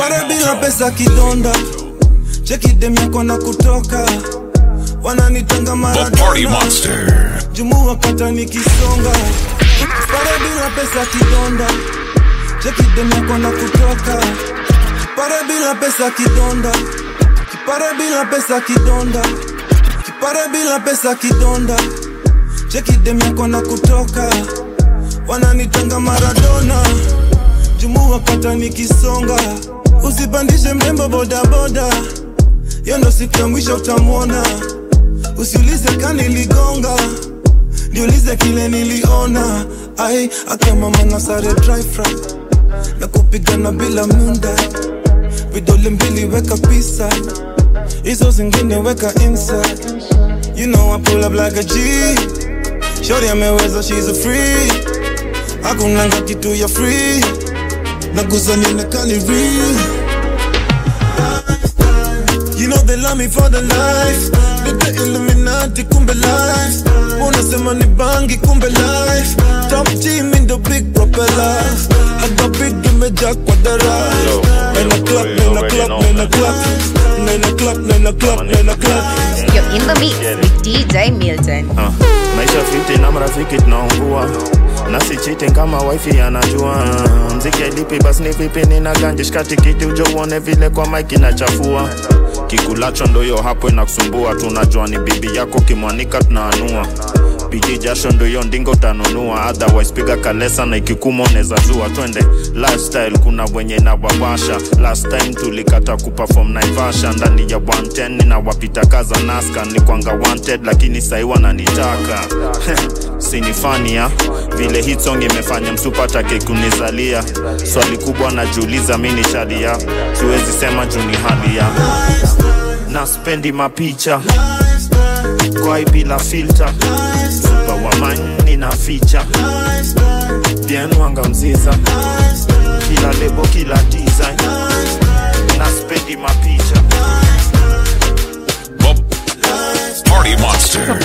pare bila pesa kidonda cheki dem yako na kutoka wananitanga The Party maradona Monster. jumu wakata nikisonga pare bila pesa kidonda cheki dem yako na kutoka pare bila pesa kidonda kipare bila pesa kidonda kipare bila pesa kidonda cheki dem yako na kutoka wananitanga maradona jumu wakata nikisonga usipandishe mrembo bodaboda yo ndo siku ya mwisho utamwona usiulize kaniligonga niulize kile niliona ai akamama na sare dry fry na kupigana bila munda vidole mbili weka pisa hizo zingine weka inside you know I pull up like a G shori ameweza she's a free hakunanga kitu ya free nagusa nionekani real You know they love me for the life Nite Illuminati kumbe life Unasema ni bangi kumbe life Top G mi ndo big propeller I got big imejaa kwa dara Nena clap, nena clap, nena clap Nena clap, nena clap, nena clap You're in the mix with DJ Milton. Ah, maisha fiti na marafiki tunaungua nasi cheating kama wifi anajua mziki alipi basi ni vipi nina ganje shika tikiti ujo uone vile kwa mike inachafua kikulacho ndoyo hapo inakusumbua tunajua ni bibi yako kimwanika tunaanua bidii jasho ndoyo ndingo utanunua otherwise piga kalesa na ikikuma unaweza zua twende lifestyle kuna wenye inawawasha last time tulikata kuperform naivasha ndani ya 110 ninawapita kaza naska ni kwanga wanted lakini sahi wananitaka sinifania vile hit song imefanya msupatake kunizalia swali kubwa najiuliza mi ni shadia siwezi sema juu ni hali ya na spendi mapicha kwai bila filter super wamani na ficha bien wanga mziza kila lebo kila design na spendi mapicha The Party Monster.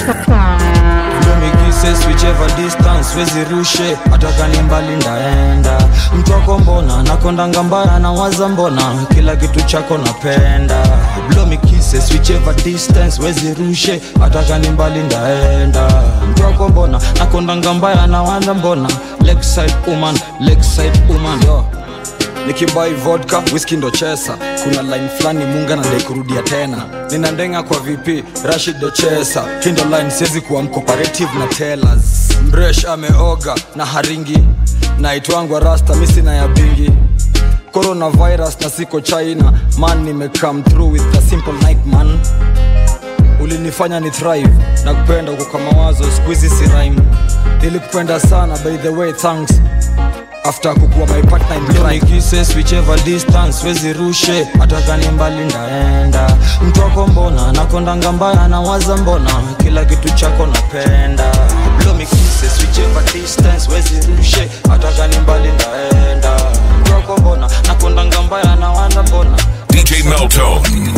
Kisses whichever distance wezi rushe hata kani mbali ndaenda mtu wako mbona nakondanga mbaya na waza mbona kila kitu chako napenda blow me kisses whichever distance wezi rushe hata kani mbali ndaenda mtu wako mbona nakondanga mbaya na waza mbona lakeside woman lakeside woman yo nikibai vodka whisky ndo chesa kuna line fulani munga na dai kurudia tena nina ndenga kwa vp rashid ndo chesa hii ndo line siwezi kuwa mcooperative na tellers mresh ameoga na haringi naitwangwa rasta misi na ya bingi coronavirus na siko china man nimecome through with a simple night man ulinifanya ni thrive na kupenda uko kwa mawazo squeezy si rhyme nilikupenda sana by the way thanks after kukuwa my partner in crime kisses whichever distance wezi rushe hata kani mbali ndaenda mtu wako mbona nakondanga mbaya na waza mbona kila kitu chako napenda blow me kisses whichever distance wezi rushe hata kani mbali ndaenda mtu wako mbona nakondanga mbaya na waza mbona DJ Meltone.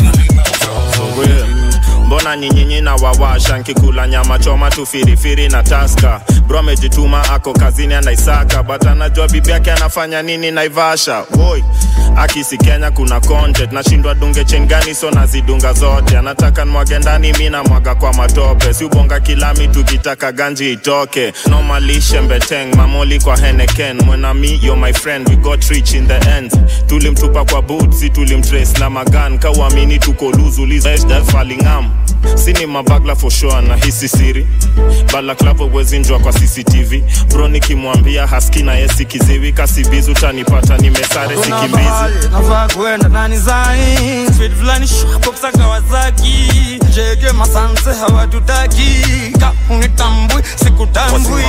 Wewe, mbona nyinyinyi na wawasha nkikula nyama choma tu firifiri na taska bro amejituma ako kazini anaisaka but anajua bibi yake anafanya nini naivasha woi akisi kenya kuna content nashindwa dunge chengani so nazidunga zote anataka nwage ndani mi namwaga kwa matope si ubonga kilami tukitaka ganji itoke nomalishe mbeteng mamoli kwa heneken mwenami yo my friend we got rich in the end tulimtupa kwa boot si tulimtrace na magan kauamini tuko luzulizfalingam sini mabagla for sure na hisi siri balaklavo wezinjwa kwa cctv bro nikimwambia haski na yesi kiziwi kasibizi utanipata nimesare Kuna sikimbizi mahali nafaa kwenda nani zai Speed fulani shapoksa Kawasaki jege masanse hawatutaki ka unitambui sikutambui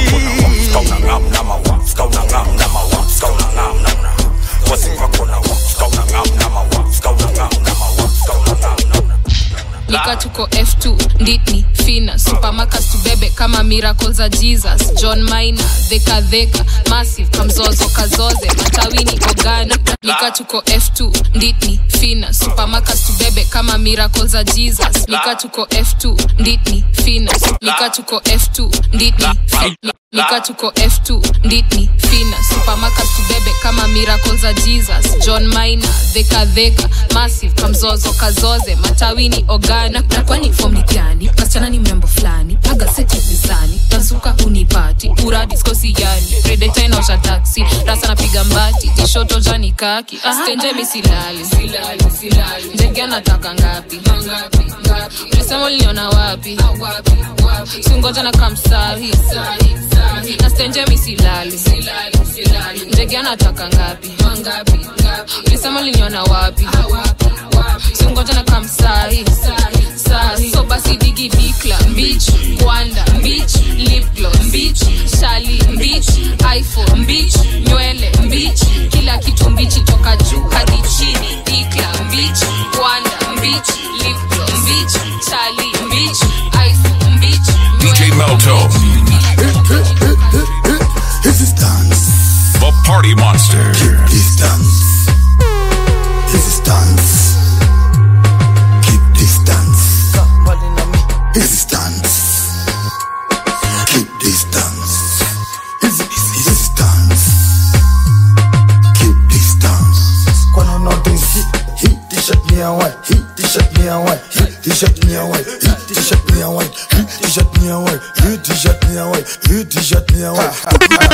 lika tuko f2 nditni fina supamakas tubebe kama miracle za jesus john mina dhekadheka massive kamzozo kazoze matawini ogana lika tuko f2 nditni fina supamakas tubebe kama miracle za jesus lika tuko f2 nditni fina nika tuko f2 nditni fi- nika tuko f2 nditni fina supamakas tubebe kama miracle za jesus john mina dhekadheka massive kamzozo kazoze matawini ogani na, na kwani fom ni gani kasichana ni mrembo fulani aga seti mizani tansuka unipati uradiskosi yani redeta inaosha taksi rasa napiga mbati tishoto jani kaki stenje misilali ndege anataka ngapi ulisema uliniona wapi singoja na kamsahi na stenje misilali ndege anataka ngapi ulisema uliniona wapi singoja na kamsahi sahi so basi digi dikla mbich kwanda mbich lipglo mbich shali mbich iphone mbich nywele mbich kila kitu mbichi toka juu hadi chini dikla mbich kwanda mbich lipglo mbich shali mbich iphone mbich DJ Melto, Resistance, the party monster. distance. Resistance. Keep distance. Resistance. Keep distance. Res- Resistance. Keep distance. Kwano notice hit, hit t-shirt me a white, hit t-shirt me a white, hit t-shirt me a white, hit t-shirt me a white, hit t-shirt me a white, hit t-shirt me a white, hit t-shirt me a white.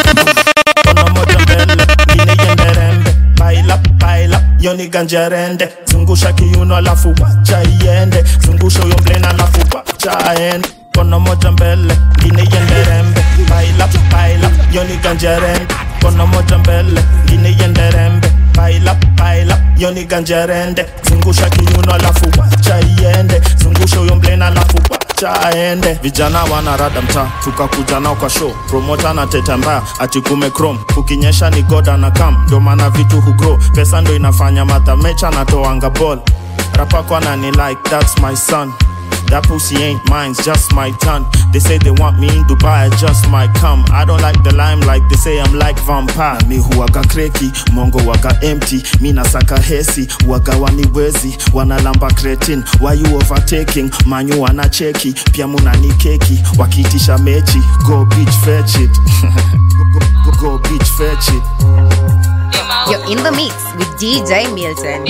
Kono moja mbele ngine iende rembe baila baila yoni ganjerende zungusha kiuno alafu wacha iende zungusha huyo mlena alafu wacha aende kono moja mbele ngine iende rembe baila baila yoni ganjerende kono moja mbele ngine iende rembe baila baila yoni ganjerende zungusha kiuno alafu wacha iende zungusha huyo mlena alafu wacha aende vijana wanarada mtaa tukakuja nao kwa show promota na teta mbaya ati kume chrome kukinyesha ni goda na kam ndo maana vitu hugro pesa ndo inafanya matamecha natoanga ball rapako anani like that's my son That pussy ain't mine, it's just my turn. They say they want me in Dubai, I just might come. I don't like the limelight, they say I'm like vampire. Mi huwaga kreki, mongo waga empty. Mi nasaka hesi, waga waniwezi. Wanalamba cretin, why you overtaking? Manyu wanacheki, pia munani keki. Wakitisha mechi, go beach fetch it. go, go, go beach fetch it. You're in the mix with DJ Milton.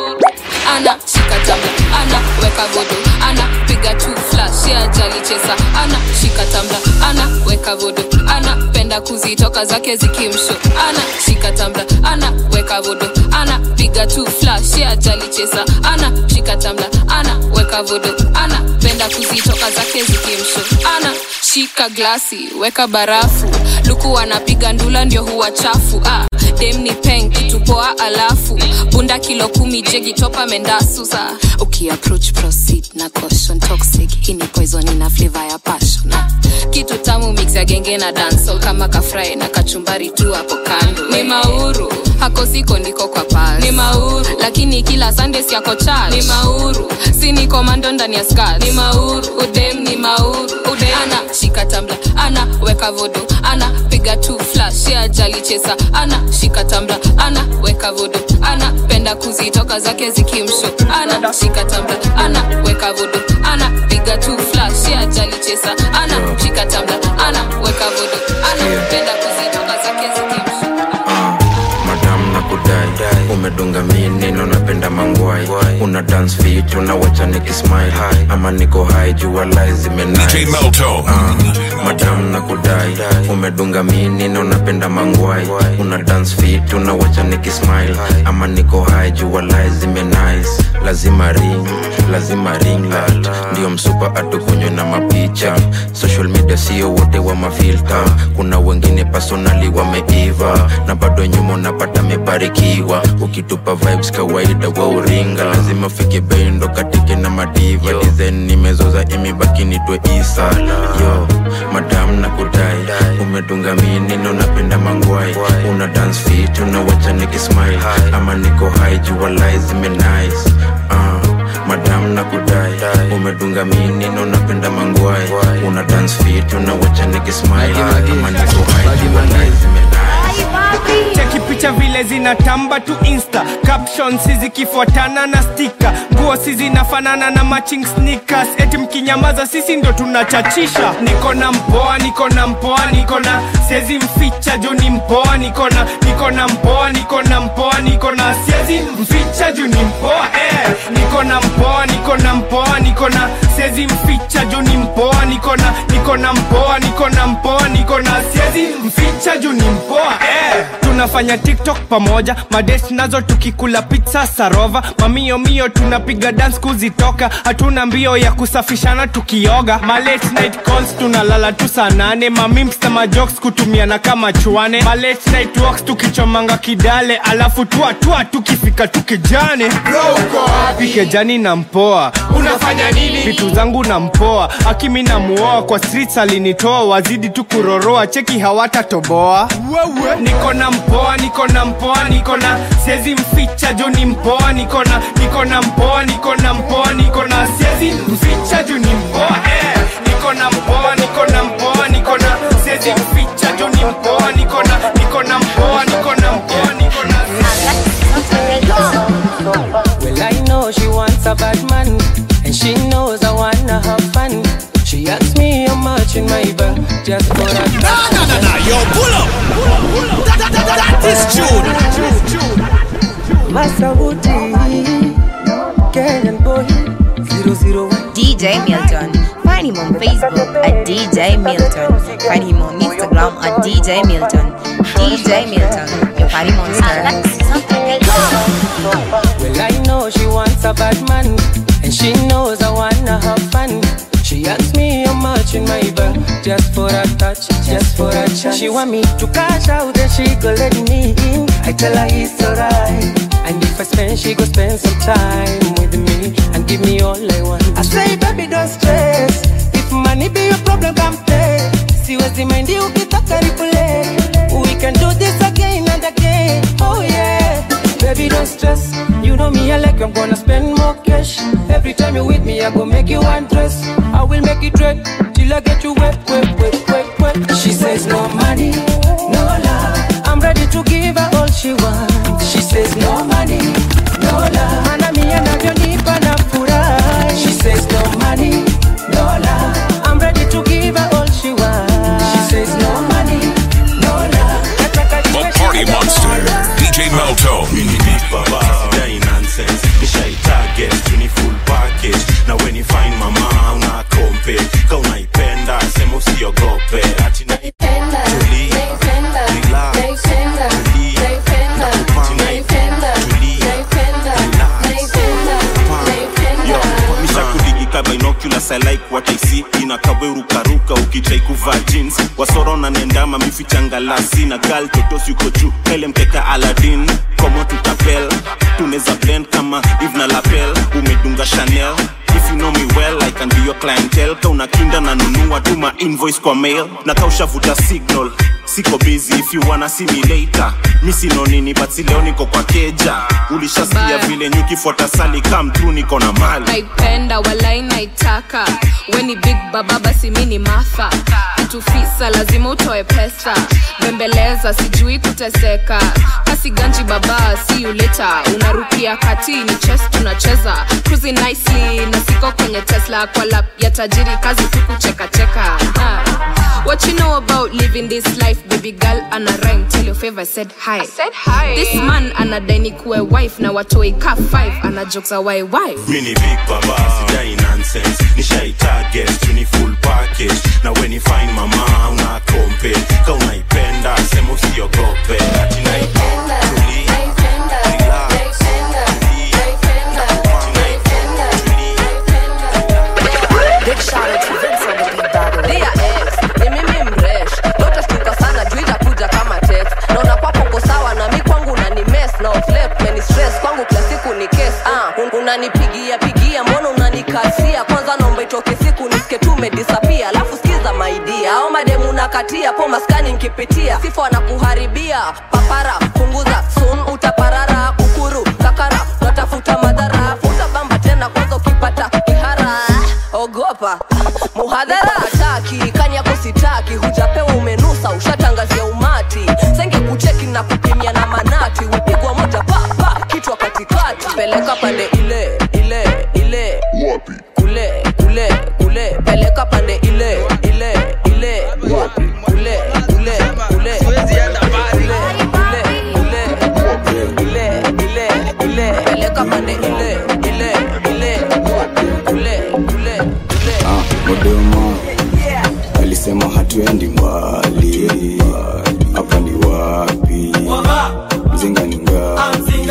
ana shika tambla ana weka vodo ana piga tu flash ya jali chesa ana shika tambla ana weka vodo ana penda kuzitoka zake zikimsho ana shika tambla ana weka vodo ana piga tu flash ya jali chesa ana shika tambla ana weka vodo ana penda kuzitoka zake zikimsho ana shika glasi weka barafu luku anapiga ndula ndio huwa chafu ah, dem ni peng kitupoa alafu bunda kilo kumi jegi topa mendasusa ukiapproach proceed na caution toxic hii ni poison ina flavor ya passion ah, kitu tamu mix ya genge na dancehall kama kafrai na kachumbari tu hapo kando ni mauru hako siko ndiko kwa pal ni mauru lakini kila sunday siako church ni mauru si ni komando ndani ya skat ni mauru udem ni mauru udem ana shika tambla ana weka vodo ana piga tu flash ya jali chesa ana shika tambla ana weka vodo ana penda kuzitoka zake zikimsho ana shika tambla ana weka vodo ana piga tu flash ya jali chesa ana shika tambla ana weka vodo ana penda kuzitoka zake zikimsho madam na kudai umedunga minino napenda mangwai una dance fit unawacha nikismile ama niko hai jua lai zimenai DJ Melto. madam na kudai umedunga minino napenda mangwai una dance fit unawacha nikismile ama niko hai jua lai zimenice lazima ring lazima ring light ndio msupa atukunywe na mapicha social media sio wote wa mafilta kuna wengine personali wameiva na bado nyuma unapata mebarikiwa ukitupa vibes kawaida wa uringa lazima fike bendo katike na madiva design nimezoza imebaki nitwe isa yo madam na kudai umedunga minino napenda mangwai una dance fit unawacha nikismile ama niko hai jua lai zimenice uh, madam na kudai umedunga minino napenda mangwai una dance fit unawacha nikismile ama niko hai jua lai zimenice picha vile zinatamba tu insta captions zikifuatana na stika nguo si zinafanana na matching sneakers eti mkinyamaza sisi ndo tunachachisha niko na mpoa niko na mpoa niko na siezi mficha juu ni mpoa niko na niko na mpoa niko na mpoa niko na siezi mficha juu ni mpoa eh. niko na mpoa niko na mpoa niko na siezi mficha juu ni mpoa niko na niko na mpoa niko na mpoa niko na siezi mficha juu ni mpoa eh. tunafanya tiktok pamoja madesh nazo tukikula pizza sarova mamio mio tunapiga dance kuzitoka hatuna mbio ya kusafishana tukioga ma late night calls tunalala tu saa nane mamimps na majokes kutumiana kama chwane ma late night walks tukichomanga kidale alafu tuatua tukifika tukijane pikejani na mpoa unafanya nini vitu zangu na mpoa akimi na muoa kwa streets alinitoa wazidi tu kuroroa cheki hawatatoboa niko na mpoa niko na mpoa niko na siezi mficha juu ni mpoa niko na niko na mpoa niko na mpoa niko na siezi mficha juu ni mpoa eh. niko na mpoa niko na mpoa niko na siezi mficha juu ni mpoa niko na niko na mpoa niko na mpoa niko na Well, I know she wants a bad man, and she knows I wanna have fun. She asks me how much in my bank just for a Nah, nah, nah, nah, yo, pull up. That, that, that, that is June. Masauti, Kenyan boy, 001. DJ Milton. Find him on Facebook at DJ Milton. Find him on Instagram at DJ Milton. DJ Milton, your party monster. Well, I know she wants a bad man, and she knows I wanna have fun. She asks me how much in my bank just for a touch, just for a chance. She want me to cash out, then she go let me in. I tell her it's alright, and if I spend, she go spend some time with me and give me all I want. I say, baby, don't stress. If money be your problem, come play. Siwezi mind ukitaka replay. We can do this again and again. Oh yeah. Baby, don't stress. You know me, I like you, I'm gonna spend more cash. Every time you with me, I go make you undress. I will make it red till I get you wet, wet, wet, wet, wet. She says no money, no love. I'm ready to give her all she wants. She says no money, no love. Mana mi anavyonipa na furahi. She says no money, no love. I'm ready to give her all she wants. She says no money, no love. Nataka The niwe Party shida Monster. DJ Melto. Mini big baba, sidai nonsense Nishai target, tuni full package Na when you find mama, una kompe Ka unaipenda, sema usiogope Ati naipenda, tuli Relax, tuli Nakupanga, tuli mishakudigika binoculars I like what I see inakawerukaruka ukitrai kuvaa jeans wasoro na nendama mifichangalasi na gal totos yuko juu pele mkeka aladin komo tutapel tuneza blend kama eve na lapel umedunga chanel if you know me well i can be your clientele ka unakinda na nunua tuma invoice kwa mail na kaushavuta signal siko busy if you wanna see me later mi sino nini but si leo niko kwa keja ulishasikia Bye. vile nyukifuata sali come through niko na mali naipenda walai naitaka weni big baba basi mi ni matha kitufisa lazima utoe pesa bembeleza sijui kuteseka kasi ganji baba si uleta unarukia kati ni ches tunacheza cruising nicely na siko kwenye tesla kwa lap ya tajiri kazi tu kuchekacheka Ah. What you know about living this life, baby girl? And a rhyme, tell your favor, said hi. I said hi. This man anadai kuwe wife na watoi ka five, ana jokes a why wife. mini big baba sidai nonsense nishai target tuni full package na when you find mama una kompe ka unaipenda sema usiogope ati naipenda tuli relax tuli Big shout out to Vince on the beat battle. Dia X, ni mimi mresh. Lote shtuka sana juu itakuja kama text. Naona kwako uko sawa na mi kwangu unani mess na flip meni stress kwangu kila siku ni case. Ah, un- unanipigia pigia mbona unanikasia? Kwanza naomba itoke siku nisike tu umedisappear. Alafu sikiza maidia. Au mademu nakatia po maskani nkipitia. Sifa wanakuharibia. Papara punguza soon utaparara kukuru kakara natafuta madhara futa bamba tena kwanza ukipata kihara ogopa muhadhara hataki kani yako sitaki hujapewa umenusa ushatangazia umati senge kucheki na kupimia na mana peleka pande ile ile ile kule kule kule peleka pande ile ile ile kule kule kule kule kule kule ile ile ile peleka pande ile ile ile kule kule kule Ah, Modema alisema hatuendi mbali, hapa ni wapi? Mzinga ni ngapi?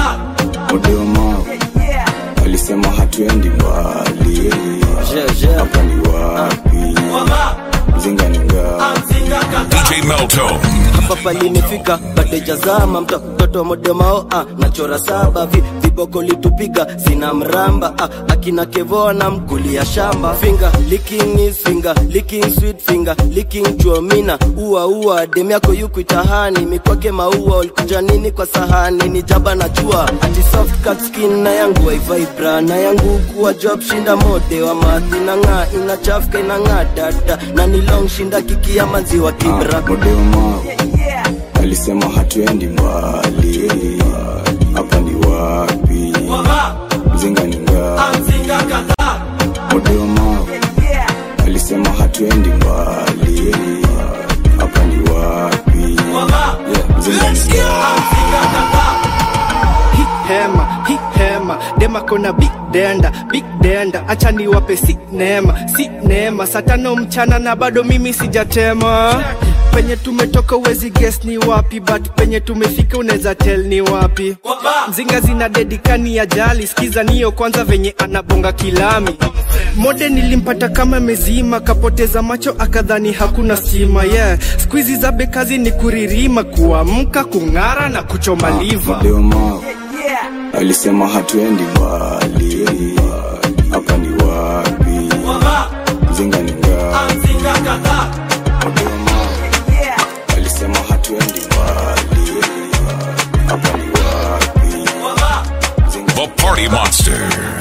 Modema alisema hatuendi mbali, hapa ni wapi? Mzinga ni ngapi? DJ Melto. hapa palinifika badejazama mto mtoto modemao ah, nachora saba vi, viboko litupiga sina mramba ah, akina kevoa na mkulia shamba finger licking is finger licking sweet finger licking chuomina ua ua dem yako yuku itahani mikwake maua ulikuja nini kwa sahani ni jaba na jua ati soft cut skin na yangu waivibra na yangu kuwa job shinda mode wa madhi na ng'aa inachafuka inang'aa dada na ni long shinda kiki ya maziwa kibra Modema alisema hatuendi mbali, hapa ni wapi? Mzinga ni ngapi? Modema alisema hatuendi mbali, hapa ni wapi? Mzinga ni ngapi? Hii hema hii hema dema kona big denda big denda acha niwape si neema si neema saa tano mchana na bado mimi sijatema penye tumetoka uwezi guess ni wapi but penye tumefika unaweza tell ni wapi mzinga zina dedikani ya jali skiza niyo kwanza venye anabonga kilami mode nilimpata kama mezima kapoteza macho akadhani hakuna stima yeah skuizi za bekazi ni kuririma kuamka kung'ara na kuchoma liva Modema alisema hatuendi mbali, hapa ni wapi? Mzinga ni ngapi? Modema alisema hatuendi mbali, hapa ni wapi? The Party Monster.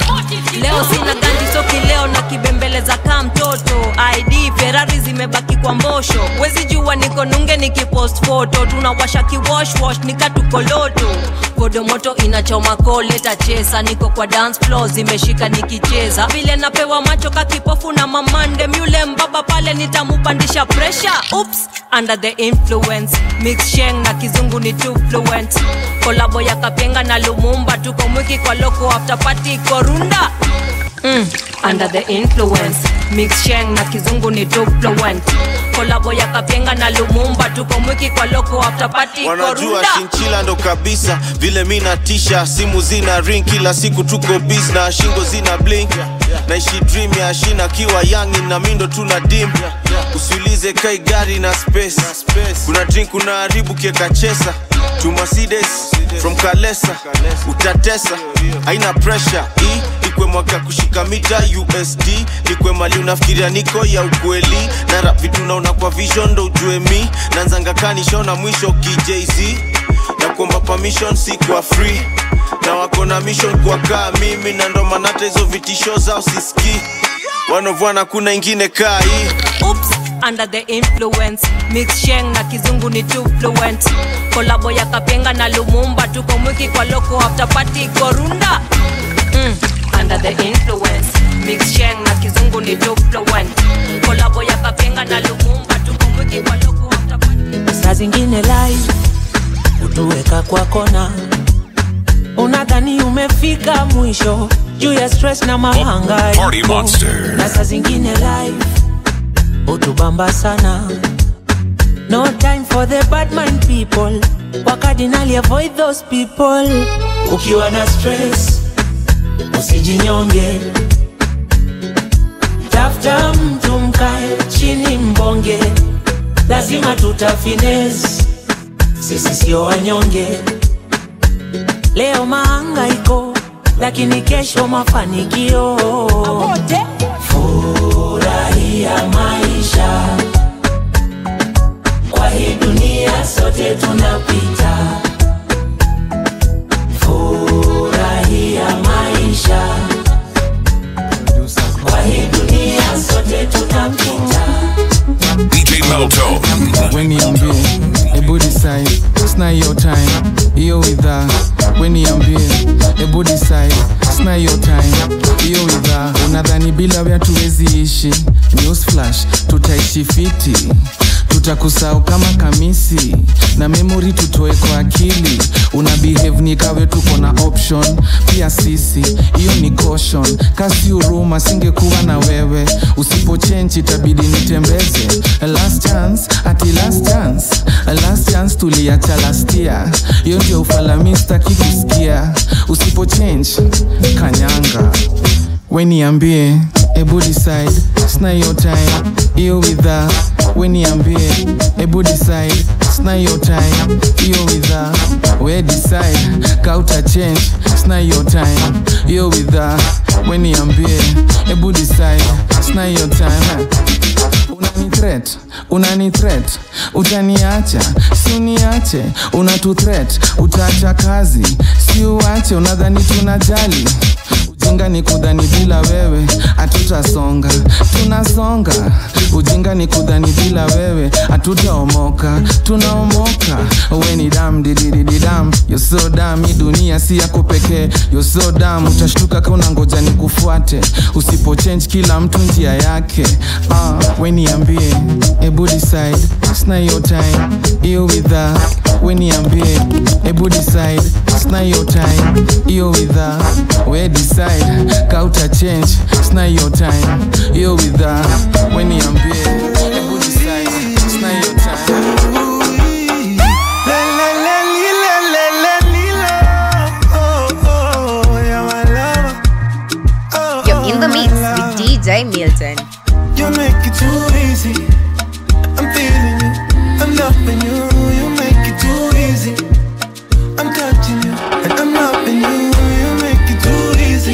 leo sina ganji soki leo na kibembeleza kaa mtoto id ferari zimebaki kwa mbosho wezi jua niko nunge nikipost foto tunawasha kiwoshwosh nikatukoloto kodo moto inachoma koleta chesa niko kwa dance floor zimeshika nikicheza vile napewa macho kakipofu na mamande myule mbaba pale nitamupandisha presha ups under the influence mix sheng na kizungu ni too fluent kolabo ya kapenga na lumumba tuko mwiki kwa loko after party korunda mm, under the influence mix sheng na kizungu ni too fluent kolabo ya kapenga na lumumba tuko mwiki kwa loko after party wanajua korunda shinchila ndo kabisa vile mi natisha simu zina ring kila siku tuko bis na shingo zina blink naishi dream ya shina kiwa yangi na mindo tuna dim usiulize kai gari na space kuna drink kuna haribu kieka chesa to Mercedes from kalesa utatesa haina pressure hii ikwe mwaka kushika mita usd nikwe mali unafikiria niko ya ukweli na rap vitu naona kwa vision ndo ujue mi nanzanga kanishona mwisho kijz na kuomba permission si kwa free na wako na mission kwa kaa mimi na ndo maana hata hizo vitisho zao siski wanovwana kuna ingine kaa hii Oops, under the influence mix sheng na kizungu ni too fluent kolabo ya kapenga na lumumba tuko mwiki kwa loko after party korunda mm, under the influence mix sheng na kizungu ni too fluent kolabo ya kapenga na lumumba tuko mwiki kwa loko after party saa zingine live hutuweka kwa kona unadhani umefika mwisho juu ya stress na Party mahangaiko Monster. na saa zingine live hutubamba sana no time for the bad mind people wakadinali avoid those people ukiwa na stress usijinyonge tafuta mtu mkae chini mbonge lazima tutafines sisi sio wanyonge leo maangaiko lakini kesho mafanikio furahia maisha kwa hii dunia sote tunapita furahia maisha kwa hii dunia sote tunapita DJ Melto. weniambie ebu decide sna hiyo time hiyo widha weniambie ebu decide bila we hatuwezi ishi news flash tutaishi fiti tutakusahau kama kamisi na memori tutoe kwa akili una behave ni kawe tuko na option pia sisi hiyo ni caution kasi huruma singekuwa na wewe usipochenji itabidi nitembeze last chance ati last chance last chance tuliacha last year hiyo ndio ufalamista kikusikia usipochange kanyanga weniambie ebu decide sina hiyo time hiyo widha weniambie ebu decide sina hiyo time hiyo widha we decide kauta change sina hiyo time hiyo widha weniambie ebu decide sina hiyo time unani threat unani threat utaniacha si uniache unatu threat utaacha kazi si uache unadhani tunajali ujinga ni kudhani bila wewe hatutasonga tunasonga ujinga ni kudhani bila wewe hatutaomoka tunaomoka we ni dam dididididam yoso dam hii dunia si yako pekee yoso dam utashtuka kauna ngoja ni kufuate usipochange kila mtu njia yake uh, we niambie ebu decide sina hiyo time hiyo widha we niambie ebu decide sina hiyo time hiyo widha we decide kauta change sina hiyo time hiyo widha we niambie ebu decide sina hiyo time You're in the mix with DJ Milton. You make it too easy. I'm feeling you. I'm loving you. You make it too easy. I'm touching you. And I'm loving you. You make it too easy.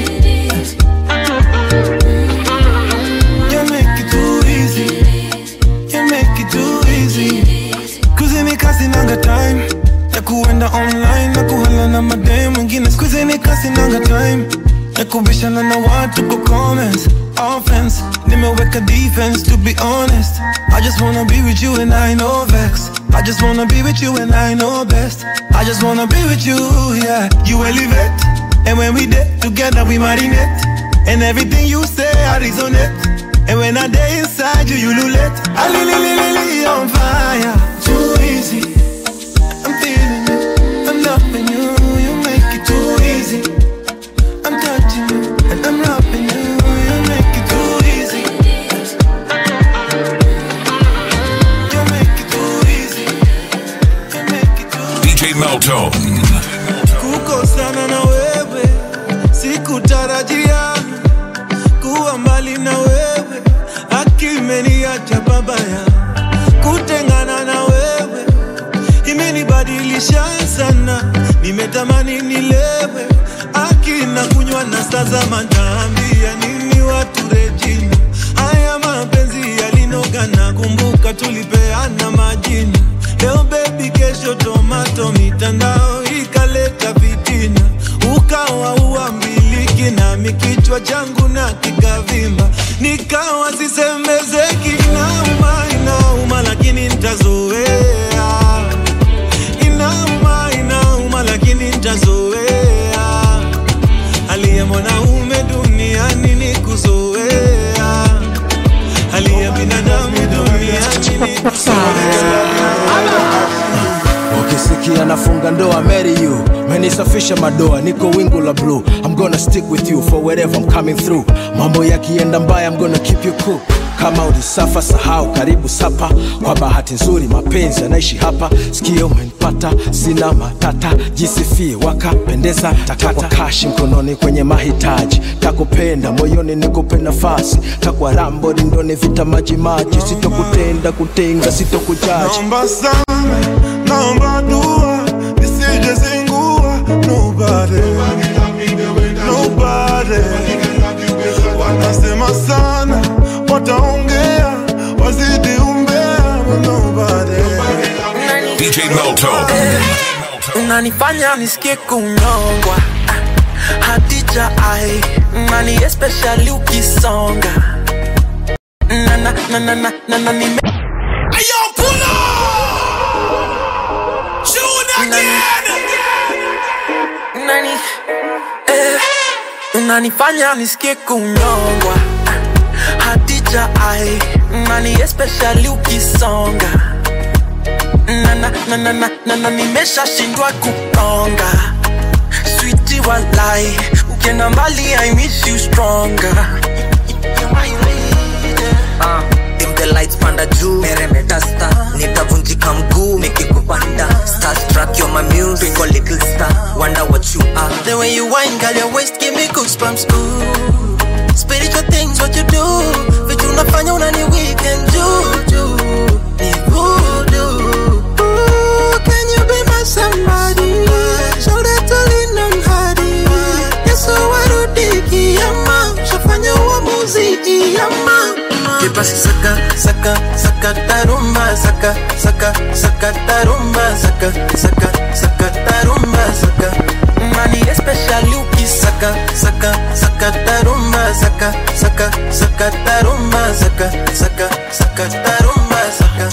You make it too easy. You make it too easy. Kuzini kasi nanga time ya kuenda online na kuhala na madem mwingine skuzini kasi nanga time ya kubishana na watu kwa comments offense nimeweka defense to be honest I just wanna be with you and I know vex I just wanna be with you and I know best I just wanna be with you yeah you elevate and when we did together we marinate and everything you say I resonate and when I day inside you you lulate I li li li li li on fire too easy I'm feeling you I'm loving you you make it too easy I'm touching you and I'm loving you. You make it too easy. You make it too easy. DJ Melto. Kukosana na wewe sikutarajia, kuwa mbali na wewe akimeniacha babaya. Kutengana na wewe imenibadilisha sana, nimetamani nilewe akina kunywa na sazama, ntaambia nini watu Regina? Haya mapenzi yalinoga, na kumbuka tulipeana majina. Leo baby, kesho tomato, mitandao ikaleta fitina, ukawa uambiliki nami kichwa changu na kikavimba, nikawa sisemezeki, inauma inauma, lakini ntazoea inauma inauma lakini ntazoea hali ya mwanaume duniani ni kuzoea hali ya binadamu duniani ni ukisikia nafunga ndoa marry you menisafisha madoa niko wingu la blue i'm gonna stick with you for wherever i'm coming through mambo yakienda mbaya i'm gonna keep you cool kama ulisafa sahau karibu sapa kwa bahati nzuri mapenzi yanaishi hapa sikio umenipata sina matata jisifie wakapendeza takata kashi mkononi kwenye mahitaji takupenda moyoni nikupe nafasi takwa rambo rindoni vita maji maji sitokutenda kutenga sitokujaji naomba sana naomba dua nisije zingua nobody nobody wanasema sana wataongea wazidi umbea nobody DJ Melto. unanifanya nisikie kunyongwa Ah, hadija ai nani especially ukisonga na na na na na na na nime Ayo, pull up! Tune again! nani eh, unanifanya nisikie kunyongwa Ah, hadija ai nani especially ukisonga na na na na na na na nimeshashindwa kukonga switi walai ukienda mbali i miss you stronger Ah, dim the lights panda juu meremeta star nitavunjika mguu nikikupanda starstruck you're my muse twinkle little star wonder what you are The way you whine, girl, your waist give me goosebumps. Ooh, spiritual things, what you do? Vitu unafanya unani weekend juju, ni voodoo. Ooh, can you be my somebody? Shoulder to lean on hadi. Yesu warudi kiyama, shafanya uamuzi kiyama. Kipasi saka, saka, saka tarumba, saka, saka, saka tarumba, saka, saka, saka tarumba, saka. Money especially ukisaka, saka, saka tarumba, saka, saka, saka tarumba, saka, saka, saka tarumba, saka.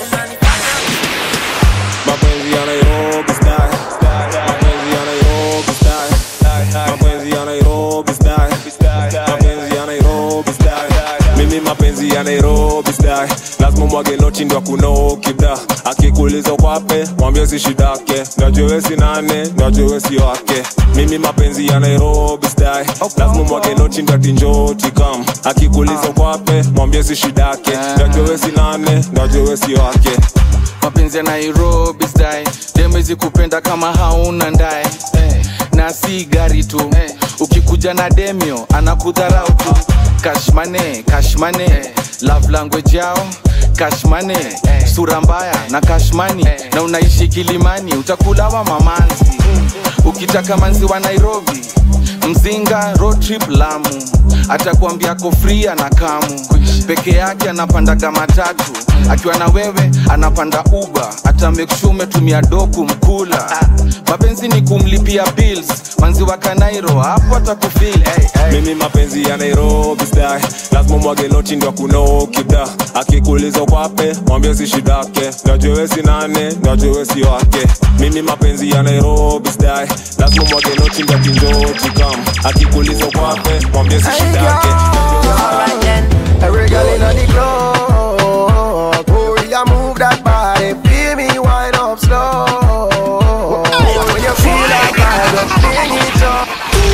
mapenzi ya Nairobi style, mapenzi ya Nairobi style, mapenzi ya Nairobi style, mapenzi ya Nairobi style. Mimi mapenzi ya Nairobi style, lazima mwage noti ndo kunoki da. Akikuuliza kwape, mwambie si shidake, najua we si nane, najua we si wake. Mimi mapenzi ya Nairobi style, lazima mwage noti ndo atinjoti kam. Akikuuliza kwape, mwambie si shidake, najua we si nane, najua we si wake. mapenzi ya nairobi style demezi kupenda kama hauna ndae na si gari tu ukikuja na demio anakudharau tu kashmane kashmane love language yao kashmane sura mbaya na kashmani na unaishi kilimani utakulawa mamanzi ukitaka manzi wa nairobi mzinga road trip lamu atakuambia ako free ana kamu peke yake anapandaga matatu akiwa na wewe anapanda uba hata make sure umetumia doku mkula mapenzi ni kumlipia bills manzi wa kanairo hapo atakufil hey, hey. mimi mapenzi ya nairobi style lazima mwage noti ndo kunoki da akikuuliza kwape mwambie si shidake najua we si nane najua we si wake mimi mapenzi ya nairobi style lazima mwage noti ndo kinjoti kam akikuuliza kwape mwambie si shidake Every girl in the club, oh yeah, move that body, feel me wind up slow. When you feel that vibe, just bring it up.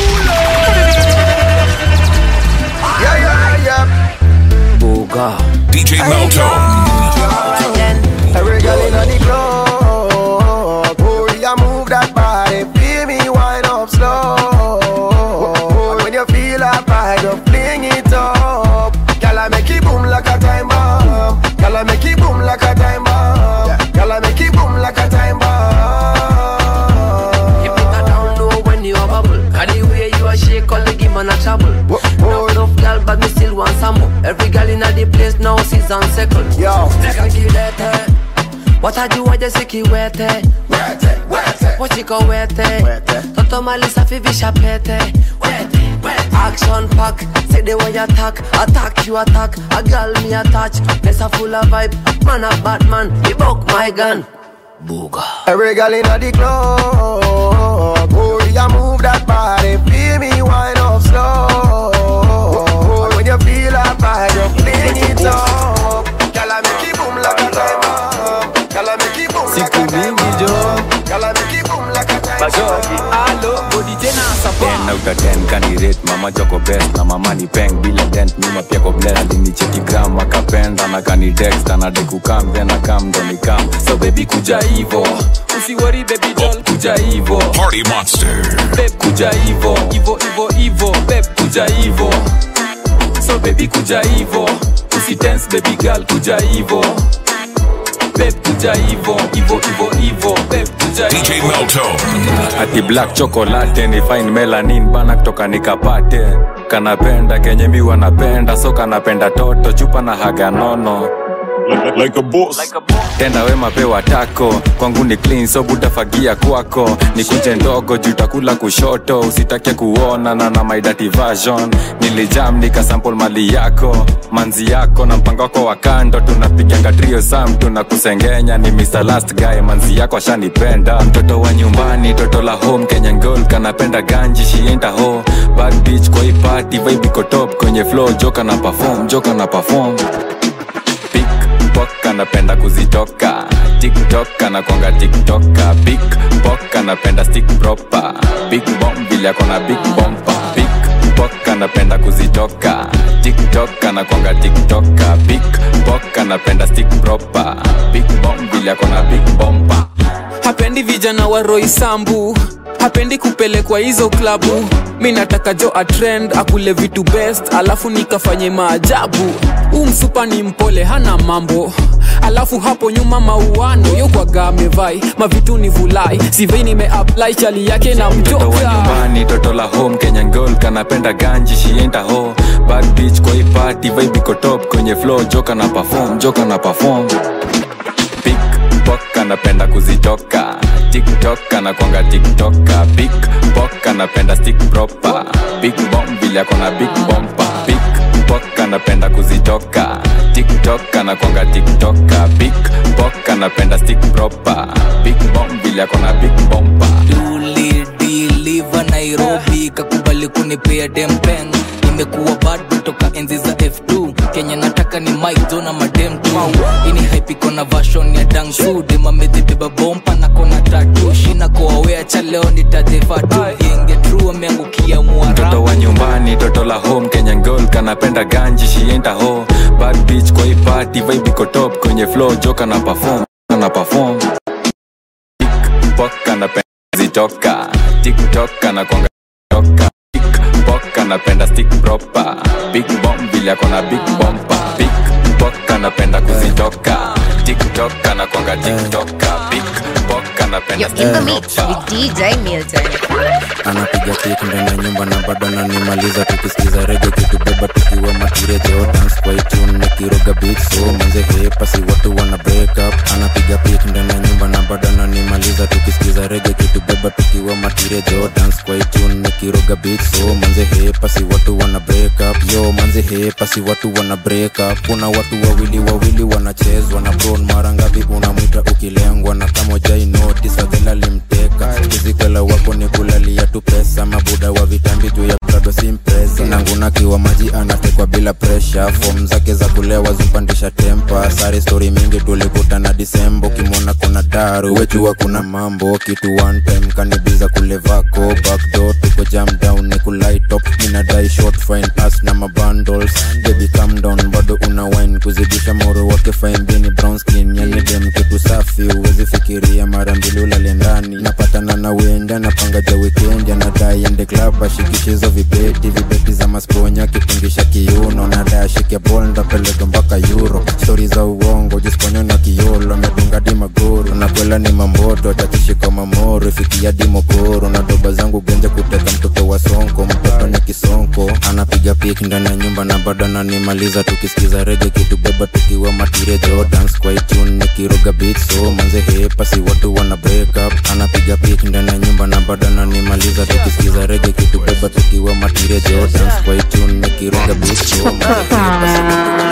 Yeah, yeah, yeah. Buga. DJ Melto. Every girl in the club, oh yeah, move that body, feel me wind up slow. When you feel that vibe, just bring it up. Girl, I make it boom like a time bomb. Girl, I make it boom like a time bomb. Girl, I make it boom like a time bomb. Keep it down low when you a bubble. Cause the way you a shake, all the give man a trouble. Now enough girl, but me still want some more. Every girl in the place now season second. Yo, Kakilete. watajuaje sikiwete wete, wete. wachiko wete toto mali safi visha pete wete, wete. action pack say the way you attack attack you attack a girl me attach place a full of vibe man a batman he buck my gun Booga. Every girl in the club, oh yeah, move that body, feel me wind up slow. When you feel that vibe, you fling it up. Girl, I make it boom like a time bomb. Girl, I make it boom like a time bomb. Girl, I make it boom like a time bomb. ten out of ten kanirate mama choko best na mama ni peng bila dent nyuma pia ko bless alinicheki gram akapenda na kanitext anadai kukam then akam ndo nikam so baby kuja hivo usiwori baby doll kuja hivo Party Monster. Babe kuja hivo hivo hivo hivo babe kuja hivo so baby kuja hivo usitense baby girl kuja hivo babe kuja hivo hivo hivo hivo babe kuja DJ Melto. ati black chocolate ni fine melanin bana kutoka nikapate kanapenda kenye mi wanapenda so kanapenda toto chupa na haga nono like, like a boss. tenda wema pewa tako kwangu ni clean so butafagia kwako ni kuje ndogo jutakula kushoto usitake kuona na na my dirty version nilijam nikasample mali yako manzi yako na mpango wako wa kando tunapiganga trio sam tunakusengenya ni Mr. last guy manzi yako ashanipenda mtoto wa nyumbani toto la home kenya ngol kanapenda ganji shienda ho bad bitch kwa hii party vibe iko top kwenye flow joka na perform joka na perform Pickpock anapenda kuzitoka tiktok anakwanga tiktoka big pok anapenda stick proper big bomb vile akona big bompa Pickpock anapenda kuzitoka tiktok anakwanga tiktoka big pok anapenda stick proper big bomb vile akona big bompa hapendi vijana wa roisambu hapendi kupelekwa hizo klabu mi nataka jo atrend akule vitu best alafu nikafanye maajabu huu msupa ni mpole hana mambo alafu hapo nyuma mauano yokwaga amevai mavitu ni vulai sivei nimeapply chali yake na mtoto wa mjoka nyumbani toto la home kenya ngol kanapenda ganji shienda ho bad bitch kwa hii party vibe iko top kwenye flow joka na perform joka na perform pickpock anapenda kuzitoka tiktok anakwanga tiktoka pickpock anapenda stick proper big bomb vile akona big bompa pickpock anapenda kuzitoka tiktok anakwanga tiktoka pickpock anapenda stick proper big bomb vile akona big bompa ulidiliva nairobi kakubali kunipea dempeng imekuwa bado toka enzi za f2 kenya nataka ni maizo na madem tu ini haipiko na vashon ya dangsu demamezibeba bompa na kona tatu shina koawea cha leo nitajefatu genge tru ameangukia mtoto mwara wa nyumbani toto la home kenya ngol kanapenda ganji shienda ho bad bitch kwa hii party vibe iko top kwenye flow joka na perform na perform pickpock anapenda zitoka tiktok anakwanga toka pickpock anapenda stick proper big bomb vile akona big bompa pickpock anapenda kuzitoka tiktok anakwanga tiktoka pickpock anapenda You're in the mix with DJ Milton. anapiga kik ndani ya nyumba na bado ananimaliza tukisikiza rege kitubeba tukiwa matirejo dance kwa itune nikiroga beat so manze hepa si watu wana break up anapiga pik ndani ya nyumba na bado ananimaliza tukisikiza rege kitubeba tukiwa matirejo dance kwa itune nikiroga beat so manze hepa si watu wana break up yo manze hepa si watu wana break up kuna watu wawili wawili wanachezwa na bron mara ngapi unamwita ukilengwa na kama jai notice fadhela limteka kizikala wako ni kulalia tu pesa mabuda wa vitambi juu ya prado simpresa nanguna kiwa maji anatekwa bila presha fom zake za kulewa zimpandisha tempa sare stori mingi tulikutana disembo kimwona kuna daru wejua kuna mambo kitu one time kanibiza kule vako backdoor tuko jam down ni kulaitop minadai short fine as na mabundles baby calm down bado una wine kuzidisha moro wake fine bini brown skin yani dem kitu safi uwezi fikiria mara mbili ulale ndani napatana na wenda napanga ja weekend anadai ende club ashikishizo vibeti vibeti za masponya kipungisha kiuno nadai ashike bol ndapeleka mpaka euro stori za uongo jisponyo na kiolo amedunga di magoro nakwela ni mamboto tatishika mamoro ifikia di mokoro na doba zangu genje kuteka mtoto wa sonko mtoto ni kisonko anapiga pik ndani ya nyumba na bado ananimaliza tukisikiza rege kitubeba tukiwa matirejo dance kwa itune nikiroga beat so manze hepa si watu wana break up anapiga pik ndani ya nyumba na bado ananimaliza tukisikiza rege kitubeba tukiwa matirejo dance kwa itune nikiroga beat so manze hepa si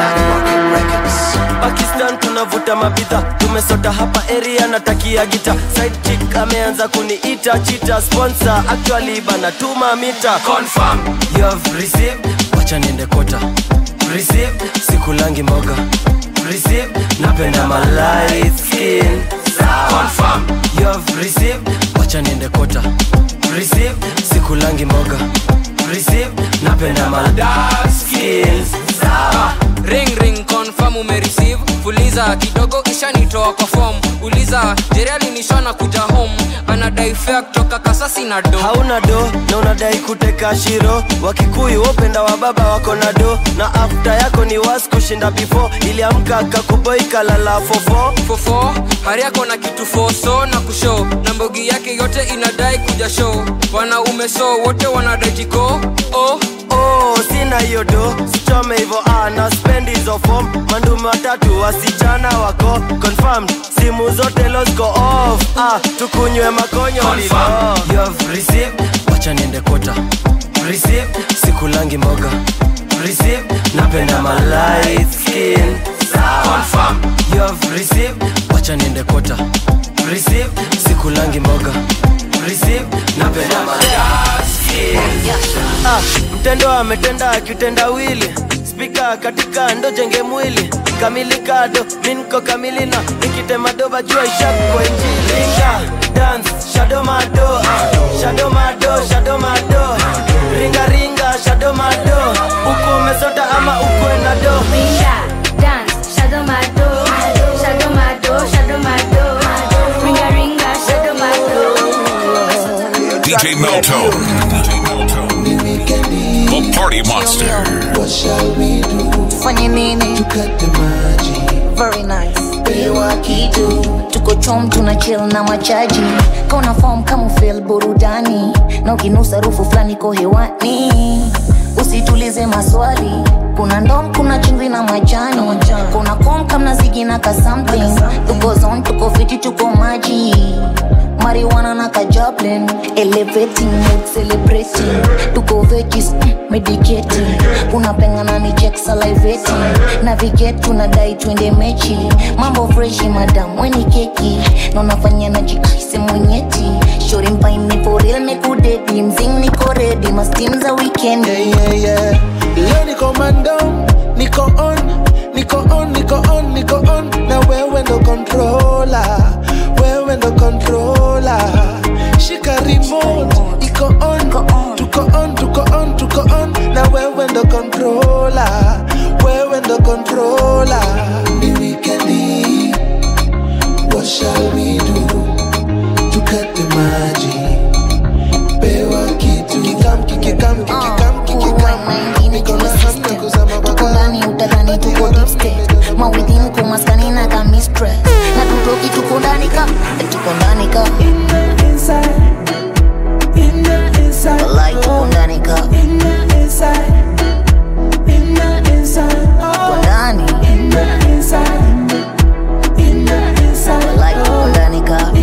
watu pakistan tunavuta mabidha tumesota hapa area natakia gita side chick ameanza kuniita chita sponsor actually banatuma mita confirm you have received wacha niende kota receive sikulangi mboga receive napenda my light skin confirm you have received wacha niende kota receive sikulangi mboga receive napenda my dark skin sawa ring ring confirm umereceive fuliza kidogo ishanitoa kwa form uliza jeriali nishana kuja home anadai fea kutoka kasasi na do hauna do na unadai kuteka shiro wakikuyu wopenda wa baba wako na do na afta yako ni was kushinda before iliamka kakuboi kalala fofo fofo hari yako na kitu foso na kushow na mbogi yake yote inadai kuja show wanaume so wote wanadai jiko oh, oh, sina hiyo do sichome hivo ah, na spend hizo form mandume watatu wasichana wako confirmed simu zote losko off ah, tukunywe makonyo lilo you have received wacha niende kota receive sikulangi mboga receive napenda my light skin confirm you have received wacha niende kota receive sikulangi mboga receive napenda my light skin ah, mtendo ametenda akitenda wili spika katika ndo jenge mwili kamilikado minko kamili na nikitemadoba jua ishakwa injilinga dance shadomado ah, shadomado shadomado ringa ringa shadomado uko umesota ama ukwenda do dance, shadow my door, shadow my door, shadow my door, ringa ringa, shadow my door. DJ Melto. The Party Monster. What shall we do? fanye nini To cut the margin. very nice Pewa kitu. tuko chom tuna chill na machaji kona form kama feel burudani na ukinusa rufu fulani ko hewani usitulize maswali kuna ndom kuna chumvi na majani kuna kom kamna zigi na ka something tuko zon tuko fiti tuko maji marijuana na kajablin elevating mood celebrating tuko veggies mm, medicating unapengana ni check salivating navigate tunadai twende mechi mambo freshi madam weni keki na unafanya na jikaise mwenyeti shori mpaini for real mekudedi mzing niko ready mastim za weekend Yeah, yeah, yeah. Leo niko mandom, niko on, niko on, niko on, niko on. Na wewe ndo controller, wewe ndo controller. Shika remote, iko on, tuko on, tuko on, tuko on. Na wewe ndo controller, wewe ndo controller. Ni weekendi, what shall we do to cut the magic? Pewa kitu, kikam, kikikam, kikikam, kikikam. Niko na hamu ya kuzama tuko ndani utadhani tuko deep state mawithin kumaskani na ka mistress na tutoki tuko ndani ka tuko ndani ka Walai, tuko ndani ka tuko ndani Walai, tuko ndani ka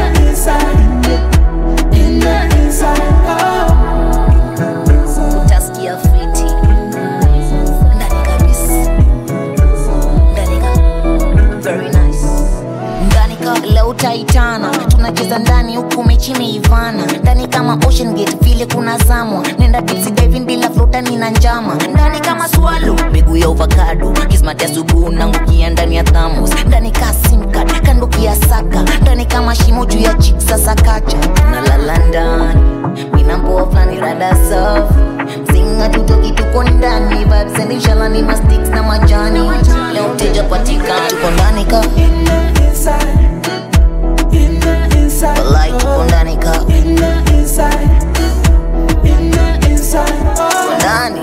utasikia fiti ndani kabisa ndani ka very nice ndani ka leo utaitana tunacheza ndani huku mechi imeivana ndani kama ocean gate vile kuna zamwa nenda tipsy diving bila flotani na njama ndani kama swalo miguu ya ovakado kismati asubuhi nangukia ndani ya thamos ndani ka simcard kando kia saka ndani kama shimo juu ya chik sasa kacha nalala ndani minampoa flani rada safi mzinga tutoki tuko ndani vibes and inshallah ni masticks na majani leo mteja patikana tuko ndani ka Walai, tuko ndani ka tuko ndani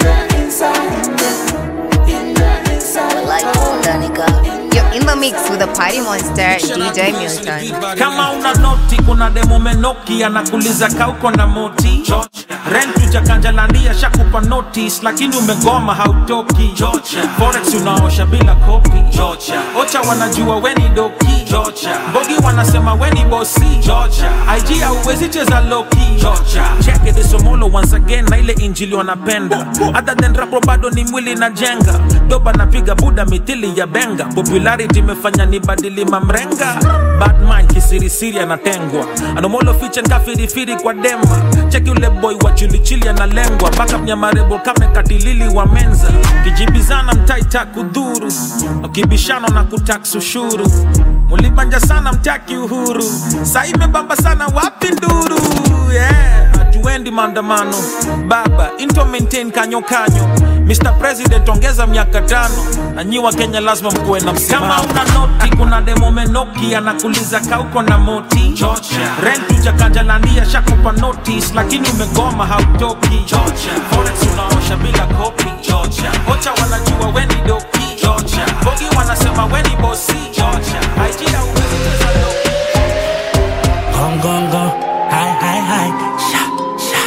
Walai, tuko ndani ka You're in the mix with the Party Monster, DJ Milton. kama una noti kuna demo menoki anakuliza kauko na moti rent ujakanjalandia shakupa notice lakini umegoma hautoki forex unaosha bila kopi ocha wanajua weni doki bogi wanasema weni bosi ig hauwezi cheza loki cheke desomolo once again na ile injili wanapenda other than rapo bado ni mwili na jenga doba napiga buda mithili ya benga popularity imefanya ni badili mamrenga batman kisirisiri anatengwa anomolo fiche nkafirifiri kwa dema cheki ule boy wa chilichili analengwa mpaka mnyamarebo kame katilili wa menza kijibizana mtaita kudhuru ukibishano na kutaks ushuru mulibanja sana mtaki uhuru saa imebamba sana wapi nduru yeah hatuendi maandamano baba into maintain kanyo kanyo mr president ongeza miaka tano na nyi wa kenya lazima mkuwe na msimamo kama una noti kuna demo menoki anakuliza kauko na moti rent ujakanjalandia shakupa notice lakini umegoma hautoki forex unaosha bila kopi ocha wanajua weni doki bogi wanasema weni bosi IG hauwezi cheza loki. Gong gong gong, hi hi hi, sha sha. Ya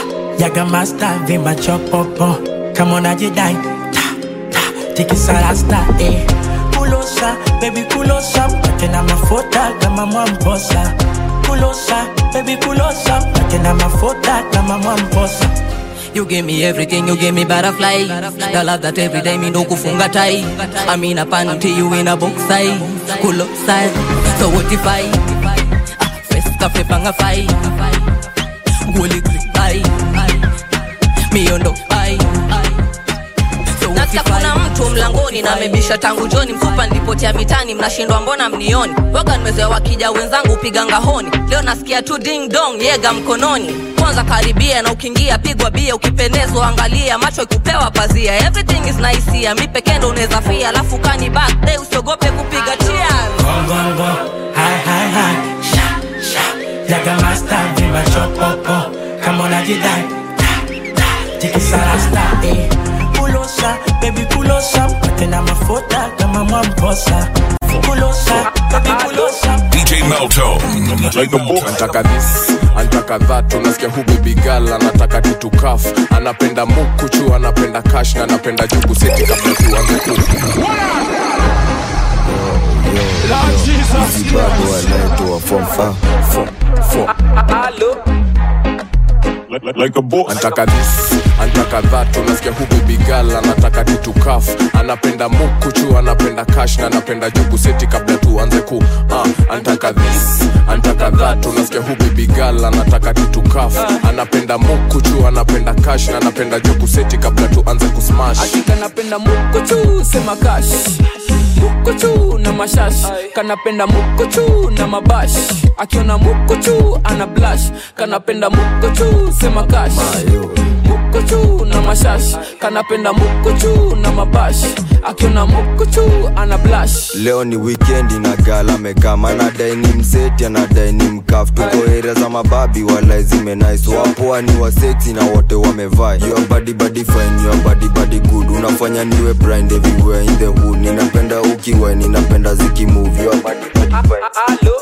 Jaga master vimba chopopo kama unajidai ta ta tikisa rasta eh kulosa baby kulosa mpate na mafuta kama mwamposa kulosa baby kulosa mpate na mafuta kama mwamposa You give me everything, you give me butterfly. The love that every day me no kufunga tai. I'm in a panty, you in a box size. Cool side. So what if I? Ah, First cafe panga fai. Guli bai. Me ondo bai. nasikia kuna mtu mlangoni na amebisha tangu joni mfupa nilipotea mitani mnashindwa mbona mnioni waga nimezoea wakija wenzangu piga ngahoni leo nasikia tu ding dong yega mkononi kwanza karibia na ukiingia pigwa bia ukipendezwa angalia macho ikupewa pazia everything is nice here mi pekee ndo unaweza fia alafu kani back day usiogope kupiga cheers Gongongo, hai hai hai, sha sha. Jaga master vimba chopopo kama unajidai ta ta tikisa rasta eh kulosa baby kulosa mpate na mafuta kama mwamposa kulosa baby kulosa DJ Melto. antaka this antaka that unasikia hu baby girl anataka kitu kaf anapenda mukuchu anapenda kash na anapenda jugu seti kabla tuanze ku antaka this antaka that unasikia hu baby girl anataka kitu kaf anapenda mukuchu anapenda kash na anapenda jugu seti kabla tuanze ku uh, antaka this antaka that unasikia hu baby girl anataka kitu kaf anapenda mukuchu anapenda kash na anapenda jugu seti kabla tuanze kusmash kanapenda mukuchu sema kash mukuchu na mashash kanapenda mukuchu na mabash akiona mukuchu ana blash kanapenda mukuchu sema kash mukuchu na mashash kanapenda mukuchu na mabash akiona mukuchu ana blash leo ni wikendi na gala mekama anadai ni mseti anadai ni mkaf tuko area za mababi wala zimenais wapoa ni waseksi na wote wamevaa your body body fine your body body good unafanya niwe blind everywhere in the hood ninapenda ukiwa ninapenda zikimove your body body fine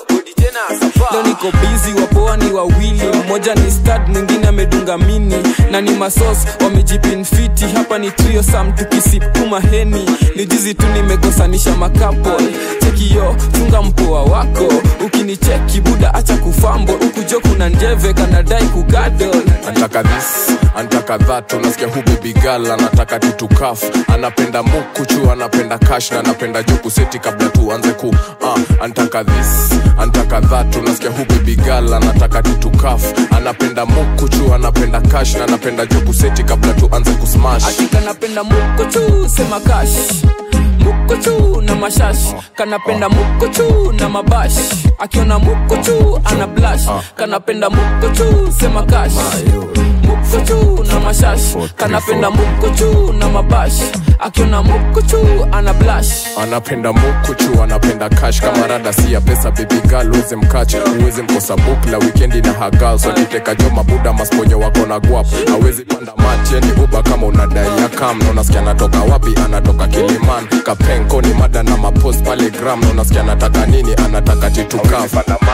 leo niko bizi wapoa ni wawili mmoja ni stad mwingine amedunga mini na ni masos wamejipinfiti hapa ni trio sam tukisipuma heni ni jizi tu nimegosanisha makapol chekio chunga mpoa wako ukinicheki buda acha kufambo ukujo kuna njeve kanadai kugadol antaka this antaka that unasikia hu baby girl anataka kitu kaf anapenda mukuchu anapenda kash na anapenda juku seti kabla tuanze ku uh, antaka this antaka that unasikia hu baby girl anataka kitu kaf anapenda mukuchu anapenda kash na anapenda juku seti kabla tuanze kusmash kanapenda mukuchu sema kash mukuchu na mashash kanapenda mukuchu na mabash akiona mukuchu ana blash kanapenda mukuchu sema kash mukuchu na mashash kanapenda mukuchu na mabash akiona mukuchu ana blash anapenda mukuchu anapenda kash kama rada si ya pesa baby girl uweze mkach uweze mkosa book la wikendi na hagal so kiteka jo mabuda masponye wako na guap awezi panda mati yani uba kama unadai ya kam na unasikia anatoka wapi anatoka kiliman kapenko ni mada na mapost pale gram na unasikia anataka nini anataka titukaf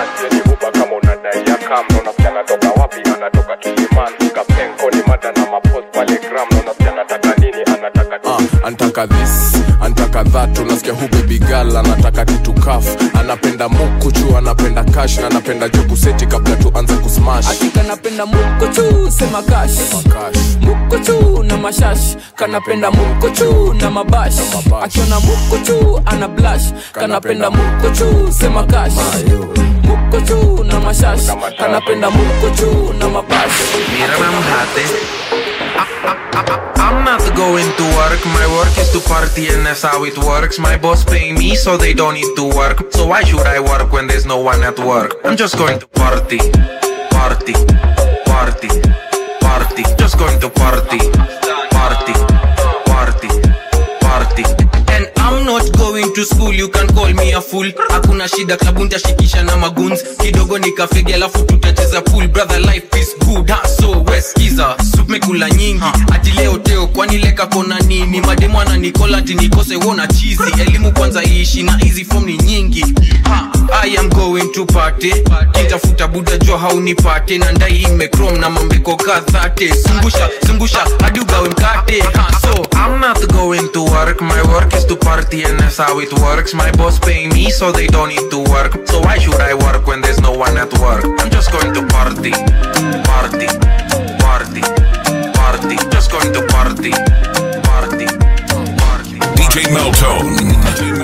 antaka this antaka that unasikia hu baby girl anataka kitu kaf anapenda mukuchu anapenda kash na anapenda juku seti kabla tuanze kusmash kanapenda mukuchu sema kash mukuchu na mashash kanapenda mukuchu na mabash akiona mukuchu ana blash kanapenda mukuchu sema kash mukuchu na mashash kanapenda mukuchu na mabash Mira mamjate. I'm not going to work, my work is to party and that's how it works. My boss pay me so they don't need to work. So why should I work when there's no one at work? I'm just going to party, party, party, party. Just going to party, party, party, party. And I'm not going to school, you can call me a fool. Hakuna shida, klabu nitashikisha na maguns. Kidogo nikafege alafu tutacheza pool. Brother life is good, ha, so weskiza. Soup mekula nyingi, ati leo teo kwani leka kona nini? Mademu ananikola ati nikose wona chizi. Elimu kwanza iishi na hizi form ni nyingi. I am going to party kitafuta buda jo haunipate na ndai imekrom na mambeko kadhate zungusha zungusha hadi ugawe mkate ha, so I'm not going to work, my work is to party and that's how it works. My boss pay me so they don't need to work. So why should I work when there's no one at work? I'm just going to party, party, party, party. Just going to party, party, party. DJ Meltone.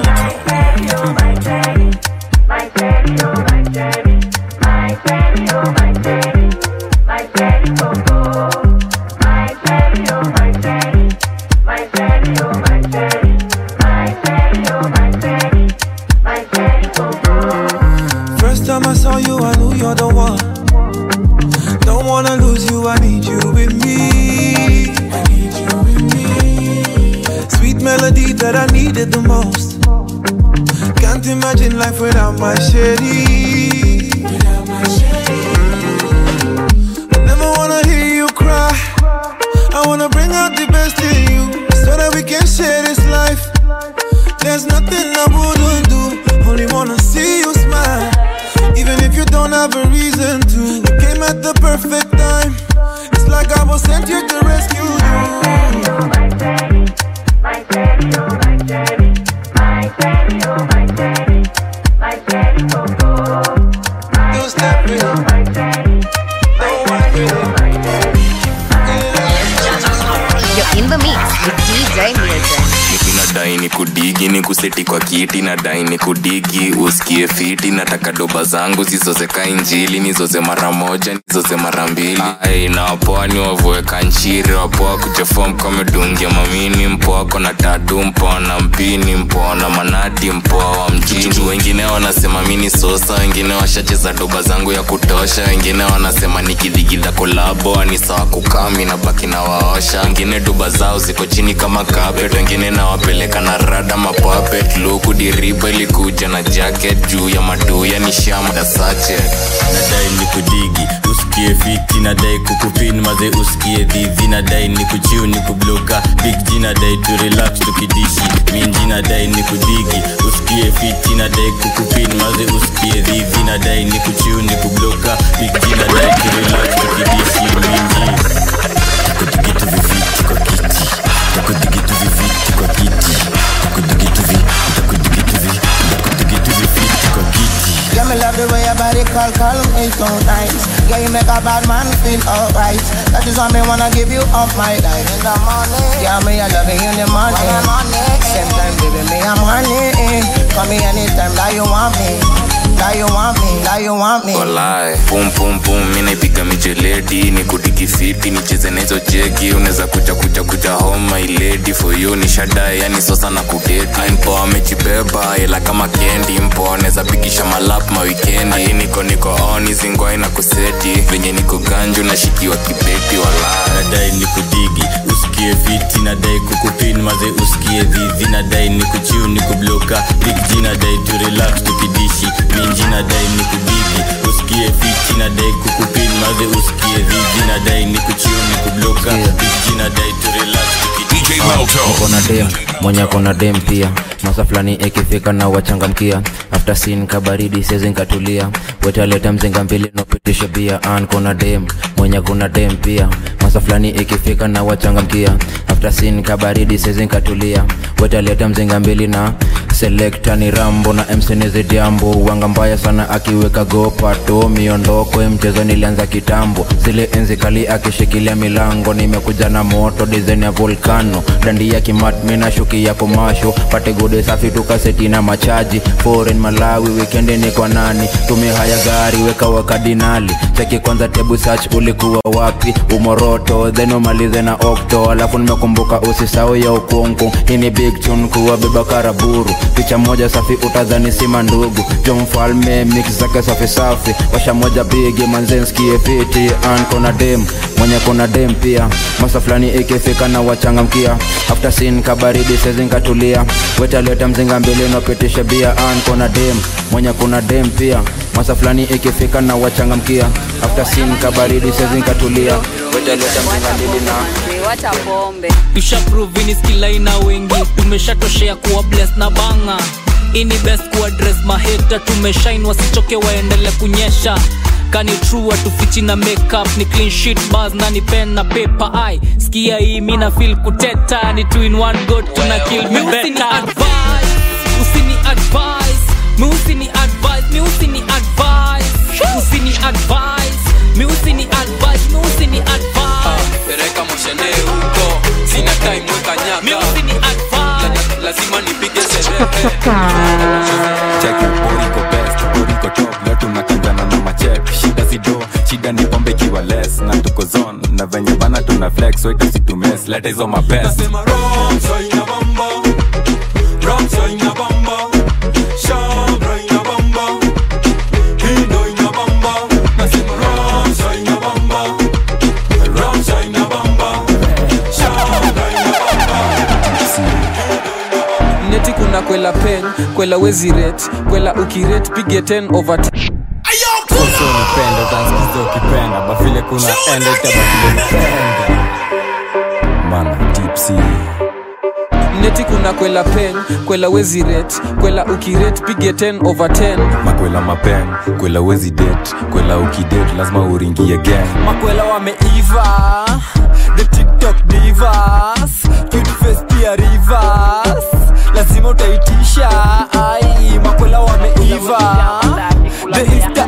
First time I saw you, I knew you're the one. Don't wanna lose you, I need you with me. I need you with me. Sweet melody that I needed the most. Can't imagine life without my shady. I never wanna hear you cry. I wanna bring out the best in you so that we can share this life. There's nothing I wouldn't do. Only wanna see you smile. Even if you don't have a reason to. You came at the perfect time. It's like I was sent here to rescue you. Two step in. You're in the mix with DJ Milton. nadai ni kudigi ni kuseti kwa kiti nadai ni kudigi usikie fiti nataka doba zangu zizozeka injili nizoze mara moja nizoze mara mbili ai na wapoa ni wavueka nchiri wapoa kuchafua mkomedungia mamini mpoa kona tatu mpoa na mpini mpoa na manati mpoa wa mjini wengine wanasema mini sosa wengine washacheza doba zangu ya kutosha wengine wanasema nikidhigidha kolabo ni sawa kukami na baki na waosha wengine doba zao ziko chini kama carpet wengine nawapeleka na rada mapapet luku diriba ilikuja na jacket juu ya maduya ni shamda sache nadai ni kudigi usikie fiti nadai kukupin maze usikie dhidhi nadai ni kuchiu ni kubloka big g nadai tu relax tukidishi minji nadai ni kudigi usikie fiti nadai kukupin maze usikie dhidhi nadai ni kuchiu ni kubloka big g nadai tu relax tukidishi minji takudigitu viviti kwa kiti takudigitu viviti kwa kiti takudigitu vi takudigitu vi takudigitu viviti kwa kiti Yeah, me love the way your body call, call me so nice. Yeah, you make a bad man feel alright. That is why me wanna give you all my life. In the morning, yeah, me I love you in the morning. Same time, baby, me I'm honey. Call me anytime that you want me. That you want me, that you want me. Walai, pum pum pum, mi naipiga mijeledi ni kudiki fiti nicheze na hizo jegi unaweza kuja kuja kuja home my lady for you ni shada yani sosa na kudeti mpo amejibeba ila kama kendi mpo anaweza pigisha malap ma weekend hadi niko niko on zingwai na kuseti venye niko ganju nashikiwa kibeti walai nadai ni kudigi usikie fiti nadai kukupin maze usikie dhidhi nadai ni kuchiu ni kubloka big g nadai tu relax tukidishi minji nadai ni kudigi usikie fiti nadai kukupin maze usikie dhidhi nadai ni kuchiu ni kubloka big g nadai tu relax tukidishi Niko na dem mwenye kona dem pia masa fulani ikifika na wachangamkia after sin kabaridi sezi nkatulia wetaleta mzinga mbili nopitisha bia an kona dem mwenye kuna dem pia masa fulani ikifika na wachangamkia after sin kabaridi sezi nkatulia wetaleta mzinga mbili na selekta ni rambo na msenizi diambo wanga mbaya sana akiweka gopato miondoko mchezo nilianza kitambo zile enzi kali akishikilia milango nimekuja na moto dizaini ya volkano dandi ya kimatmi na shuki ya komasho pate gode safi tukaseti na machaji foreign malawi wikendi ni kwa nani tumia haya gari weka wakadinali cheki kwanza tebu search ulikuwa wapi umoroto then umalize na okto alafu nimekumbuka usisau ya ukungu hii ni big tune kuwa beba karaburu picha moja safi utadhani sima ndugu jo mfalme mix zake safi safi washa moja bigi manzenskie fiti an kona dem mwenye kona dem pia masa fulani ikifika na wachangamkia after sin kabaridi sezinkatulia wetaleta mzinga mbili napitisha bia an kona dem mwenye kuna dem pia masa fulani ikifika na wachangamkia after sin kabaridi sezinkatulia wetaleta mzinga mbili na wacha pombe tushaprovini skilaina wengi tumeshatoshea kuwa bles na banga ini best kuadres maheta tumeshain wasichoke waendele kunyesha kani true atufichi na makeup ni clean sheet bars na ni pen na paper ai skia hii mina feel kuteta ni two in one go tuna kill me better advice usini advice mi usini advice mi usini advice usini advice mi usini advice mi usini advice pereka moshene huko sina time weka nyaka mi usini advice lazima nipige sherehe cheki boriko best boriko top leo tunakanjana na machek shida sido shida ni pombe ikiwa less na tuko zone na venye bana tuna flex so itasitumes leta hizo mapest neti kuna kwela pen kwela wezi rate kwela ukirate pige 10 over 10 Sasa unipenda utansikiza ukipenda bafile kuna enda itabafile mana tipsy neti kuna kwela pen kwela wezi rate kwela ukirate pige 10 over 10 makwela mapen kwela wezi date kwela ukidate lazima uringie gang makwela wameiva the tiktok divas cute face pia rivers lazima utaitisha ai makwela wameiva the insta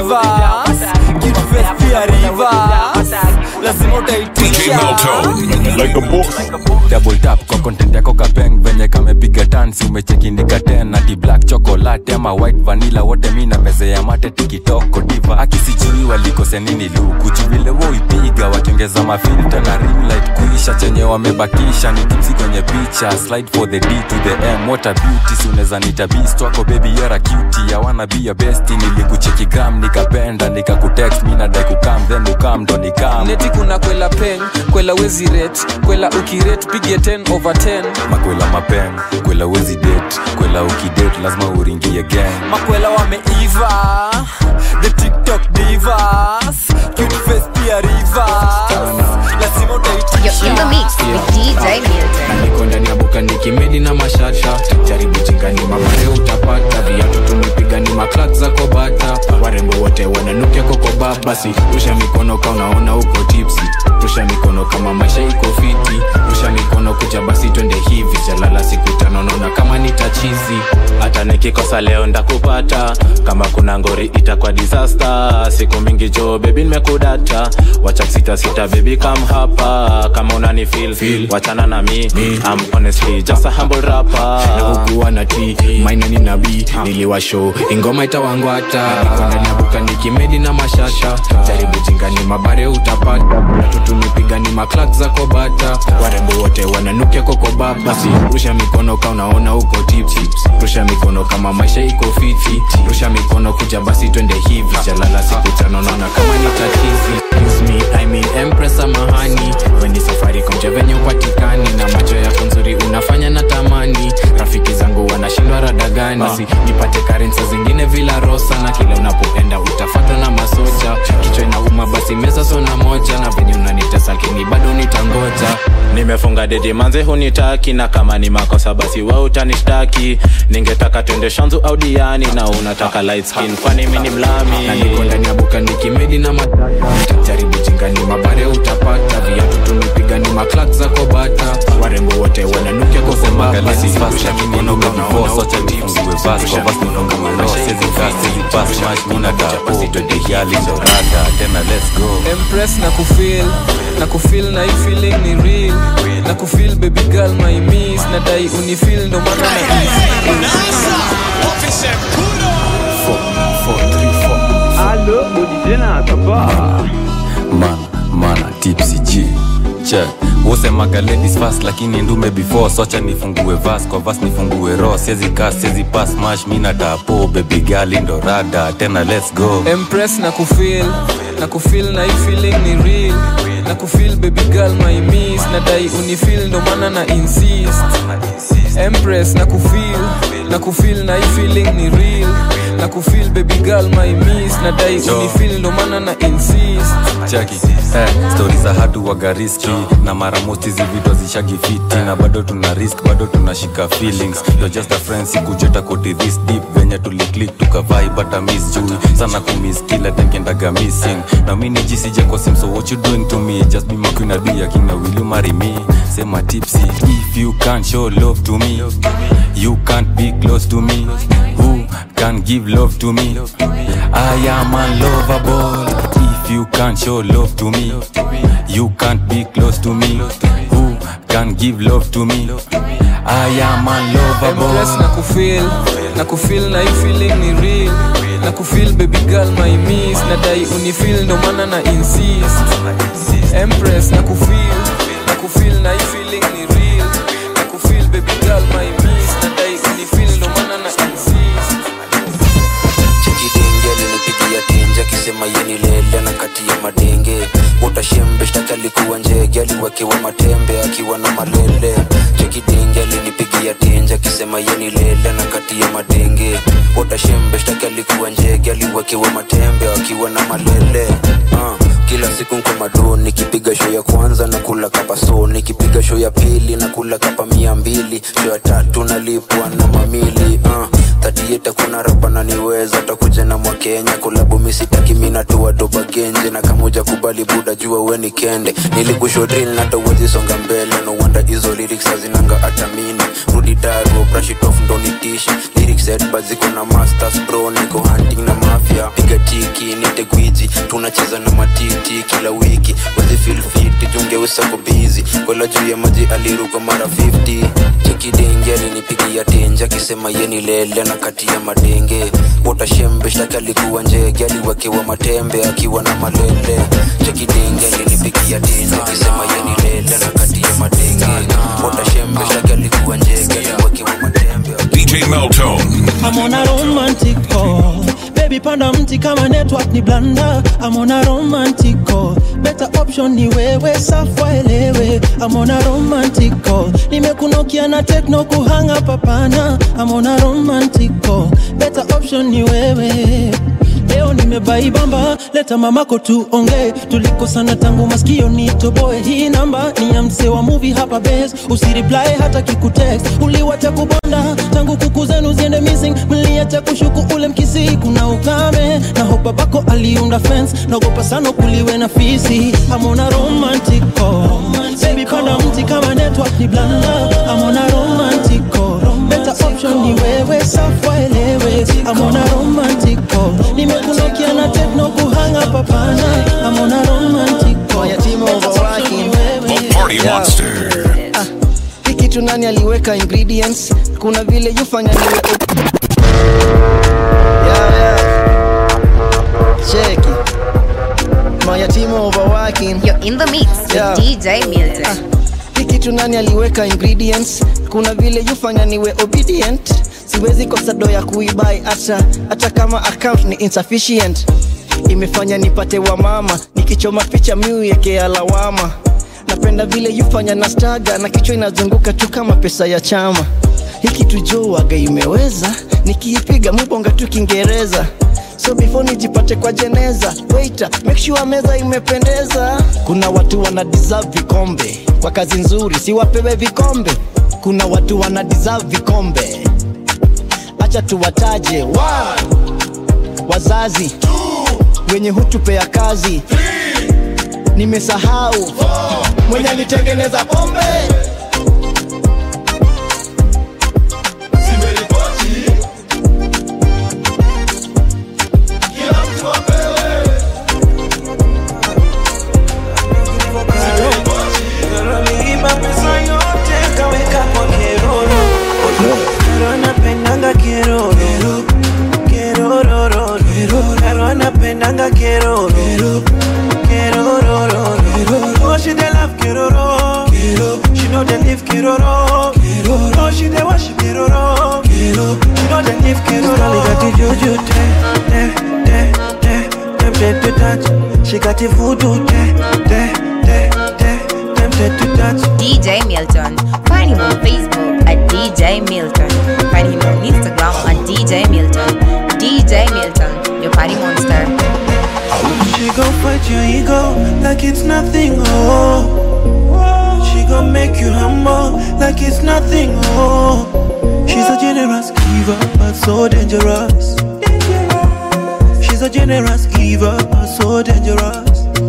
divas cute face pia rivers lazima utaitisha like a boss double tap kwa content yako kapeng venye kamepiga tansi umecheki nikaten ati black chocolate ama white vanilla wote mi na meze ya mate tikitoko diva akisijui walikose nini luku juvile woipiga wakiongeza mafilta na ring light kuisha chenye wamebakisha ni tipsi kwenye picha slide for the d to the m what a beauty si unaweza nita beast wako baby you're a cutie ya wanna be your bestie nilikucheki gram nikapenda nikakutext mi nadai kukam then ukam ndo nikam neti kuna kwela pen kwela wezi rate kwela ukirate pige 10 over 10 makwela mapen kwela wezi date kwela ukidate lazima uringie gang makwela wameiva the tiktok divas cute face pia rivers lazima utaitisha You're in the mix with DJ Milton. niko ndani ya buka nikimedi na mashasha jaribu jingani mabare utapata viatu tumepiga ni maklak za kobata warembo wote wananukia kokoba basi rusha mikono ka unaona uko tipsi rusha mikono kama maisha iko fiti rusha mikono kuja basi twende hivi jalala siku tano naona kama nitachizi hata nikikosa leo ndakupata kama kuna ngori itakuwa disaster siku mingi jo bebi nimekudata wacha sita sita bebi kam hapa kama unani feel, feel. wachana na mi I'm honestly just a humble rapper na hukuwa na t maina ni nabii niliwasho ingoma itawangwata niko ndani ya buka nikimedi na mashasha jaribu jingani mabare utapata natu tumepiga ni maklak za kobata warembo wote wananukia kokoba basi rusha mikono ka unaona uko tipsi rusha mikono kama maisha iko fiti rusha mikono kuja basi twende hivi jalala siku tano naona kama ni tatizi Excuse me, I mean empress amahani weni safari komche venye upatikani na macho yako nzuri unafanya na tamani rafiki zangu wanashindwa rada gani basi nipate karensa zingine vila rosa na kila unapoenda utafatwa na masoja kichwa inauma basi meza sona moja na venye unanitesa lakini bado nitangoja nimefunga dedi manze hunitaki na kama ni makosa basi we utanishtaki ningetaka twende shanzu au diani na unataka light skin kwani mi ni mlami na niko ndani ya buka nikimedi na matata jaribu jingani mabare utapata viatu tumepiga ni maklak za kobata warembo wote wananukia kosema basi rusha mikono kama unaona uko tipsi rusha mikono kama maisha iko empress na kufil na kufil na hii feeling ni real na kufil baby girl my miss na dai unifil ndo maana na Allo, Odidena, papa. man mana tipsy g check wosemaga ladies fast lakini ndume before socha nifungue vas kwa vas nifungue ro siezi ka siezi pas mash mina tapo baby gali ndo rada tena let's go empress na kufil na kufil na hii feeling ni real na kufil baby girl my miss na dai unifil ndo maana na insist empress na kufil na kufil na hii feeling ni real na na kufil baby girl my miss nadai Yo. unifil ndo maana na insist chaki eh, stori za hatu waga riski na mara most hizi vitu hazishagi fiti na bado tuna risk bado tunashika feelings You're just a friend sikujeta koti this deep venye tuliclik tukavai bata miss jui sana kumiss kila tenkendaga missing na mi nijisije kwa sim so what you doing to me just be my queen adu ya king na will you marry me sema tipsy if you can't show love to me you can't be close to me who can give love to me I am unlovable if you can't show love to me you can't be close to me who can give love to me I am unlovable Empress na kufil na kufil na hii feeling ni real na kufil baby girl my miss nadai unifil ndo maana na insist Empress na kufil na kufil na hii feeling ni real na kufil baby girl my miss nadai unifil ndo maana na insist chekidenge alinipigia tenje akisema yeni lele na kati ya madenge utashembe shtaki alikuwa njege aliwekewa matembe akiwa na malele chekidenge alinipigia tenje akisema yeni lele na kati ya madenge utashembe shtaki alikuwa njege aliwekewa matembe akiwa na malele uh. kila siku nko mado nikipiga show ya kwanza na kula kapa so nikipiga show ya pili na kula kapa mia mbili show ya tatu nalipwa na mamili uh tatieta kuna rapa na niweza takuja na mwakenya kulabu misitaki minatua doba genje na kamuja kubali buda jua weni kende nilikushodril natawezi songa mbele no wonder hizo lyrics hazinanga atamini rudi dago brashitof ndo nitishi lyrics headba ziko na masters bro niko hunting na mafia piga tiki nite gwiji tunacheza na matiti kila wiki wezi feel fit jungeusako bizi kwela juu ya maji aliruka mara 50 chekidenge alinipigia tenje akisema yeni lele na kati ya madenge utashembe shtaki alikuwa njege aliwekewa matembe akiwa na malele chekidenge alinipigia tenje akisema yeni lele na kati ya madenge utashembe shtaki alikuwa njege aliwekewa matembe DJ Meltone. I'm on a romantic call. Baby panda mti kama network ni blanda. I'm on a romantic call. Better option ni wewe safa elewe. I'm on a romantic call. Nimekunokia na techno kuhanga papana. I'm on a romantic call. Better option ni wewe. Leo nimebaibamba, leta mamako tuongee. Tulikosana tangu maskio nitoboe. Hii namba ni ya msee wa movie hapa base. Usireply hata kikutext. Uliwacha kubonda tangu kuku zenu ziende missing. Mliacha kushuku ule mkisi, kuna ukame na hope babako aliunda fence. Naogopa sana kuliwe na fisi. I'm on a romantic call. Baby panda mti kama network ni blanda. I'm on a romantic call. Better option ni wewe safa elewe. I'm on a romantic call. Nimekunokia na techno kuhanga papana. I'm on a romantic call. Better option ni wewe. Party Monster. hii kitu nani aliweka ingredients kuna vile yufanya niwe yeah, yeah. cheki mayatima overworking You're in the mix with Yeah. DJ Milton. hii kitu nani aliweka ingredients kuna vile yufanya niwe obedient siwezi kosa do ya kuibai hata hata kama account ni insufficient imefanya nipate wa mama nikichoma picha miuekea lawama napenda vile yufanya na staga na kichwa inazunguka tu kama pesa ya chama hiki tujowaga imeweza nikiipiga mubonga tu kiingereza so before nijipate kwa jeneza waiter make sure meza imependeza kuna watu wana deserve vikombe kwa kazi nzuri si wapewe vikombe kuna watu wana deserve vikombe acha tuwataje One, wazazi wenye hutupea kazi nimesahau mwenye alitengeneza pombe Niliiba pesa yote kaweka kwa keroro Kero anapendanga keroro Kerororo Kero anapendanga keroro Kerororo Oh she dey love keroro She know they live keroro Oh she dey worship keroro She know they live keroro She got the juju te te te te Tempted to touch She got the voodoo te te te te Tempted to touch DJ Milton. Find him on Facebook at DJ Milton. Find him on Instagram at DJ Milton. DJ Milton, your party monster. She gon' fight your ego like it's nothing, oh. She gon' make you humble like it's nothing, oh. She's a generous giver, but so dangerous. She's a generous giver, but so dangerous.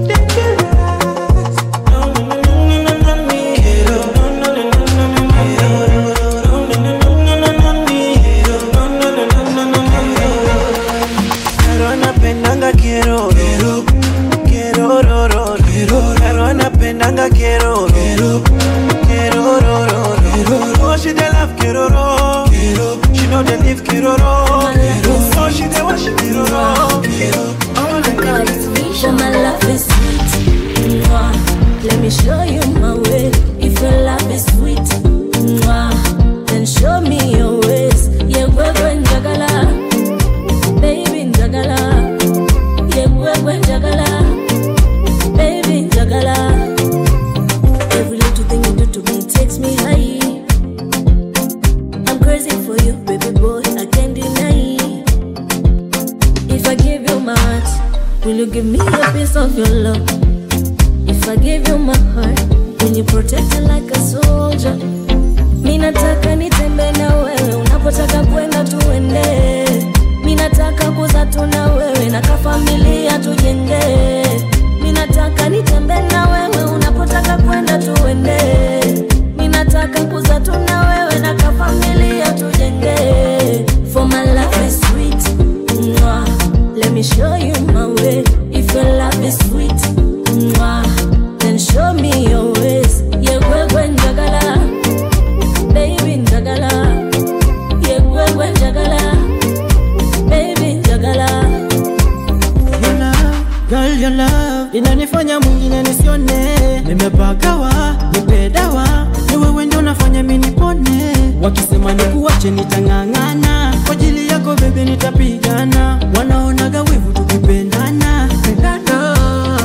Pero anapendanga quiero quiero quiero ro, ro, ro. Pero anapendanga quiero quiero quiero ro, ro, ro. Oh she dey love quiero ro quiero she know dey live quiero ro quiero oh she dey worship quiero ro quiero Oh my God, it's me. For my love is sweet. Mwah. Let me show you my way. If your love is sweet, mwah, then show me your ways. Yeah, wewe njagala, baby njagala. Yeah, wewe njagala, baby njagala. Every little thing you do to me takes me high. I'm crazy for you, baby boy. I can't deny. If I give you my heart, will you give me a piece of your love? If I give you my heart, will you protect it like a soldier? Mi nataka nitembe na wewe, unapotaka kwenda tuende. Mi nataka kuza tu na wewe, na kafamilia tujenge. Mi nataka nitembe na wewe, unapotaka kwenda tuende. Mi nataka kuza tu na wewe, na kafamilia tujenge. For my love is sweet. Mwah. Let me show you my way. If your love is sweet, mwah, then show me your ways. Yeah, wewe njagala, baby njagala. Yeah, wewe njagala, baby njagala. Your love, girl, your love inanifanya mwingine nisione, nimepagawa, nipedawa, ni wewe ndio nafanya mimi nipone. Wakisema nikuache nitang'ang'ana, kwa ajili yako bebe nitapigana, wanaonaga wivu tukipendana. Pendana.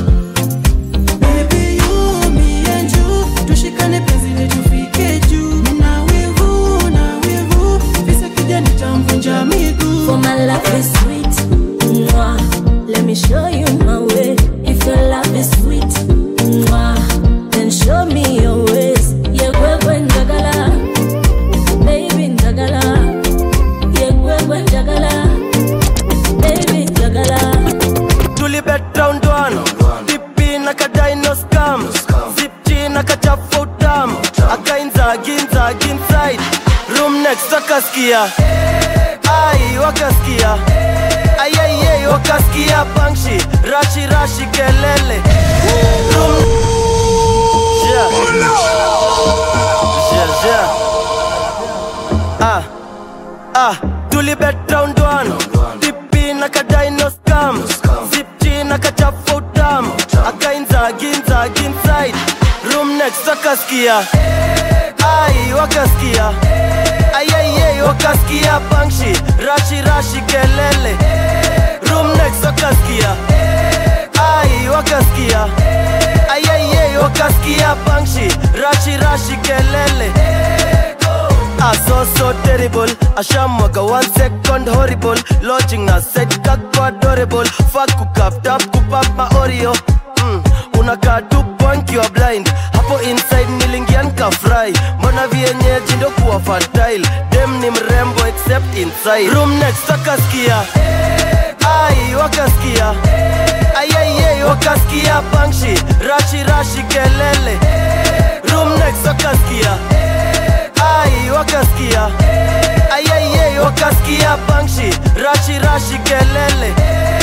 Baby, you, me and you, tushikane penzi letu tufike juu. Nina wivu, na wivu, visa kija nitamvunja miguu. For my love is sweet, mwah. Let me show you my way. If your love is sweet, mwah, then show me your ways. Yeah, wewe njagala, baby njagala. Yeah, wewe njagala, baby njagala. tulibet round one dipi na kadaino scam zipchi na kachafu utam akainza ginza ginside room next wakaskia ai wakaskia ayayay wakaskia bangshi rashi rashi kelele room yeah. Yeah, yeah. Ah, ah, tulibet round one dipi na kadaino scam zipchi na kachafu utam akainza ginza ginside room next wakaskia ai wakaskia ayayay wakaskia bangshi rashi rashi kelele room next wakaskia ai wakaskia ayayay wakaskia bangshi rashi rashi kelele Ah, so so terrible ashamwaga one second horrible lodging na set kako adorable fuck kukap tap kupap ma oreo mm, unakaa tu punk you are blind hapo inside nilingian ka fry mbona vienyeji ndo kuwa fertile dem ni mrembo except inside room next wakaskia ai wakaskia ayayay wakaskia bangshi rashi rashi kelele room next wakaskia ai wakaskia ayayay wakaskia bangshi rashi rashi kelele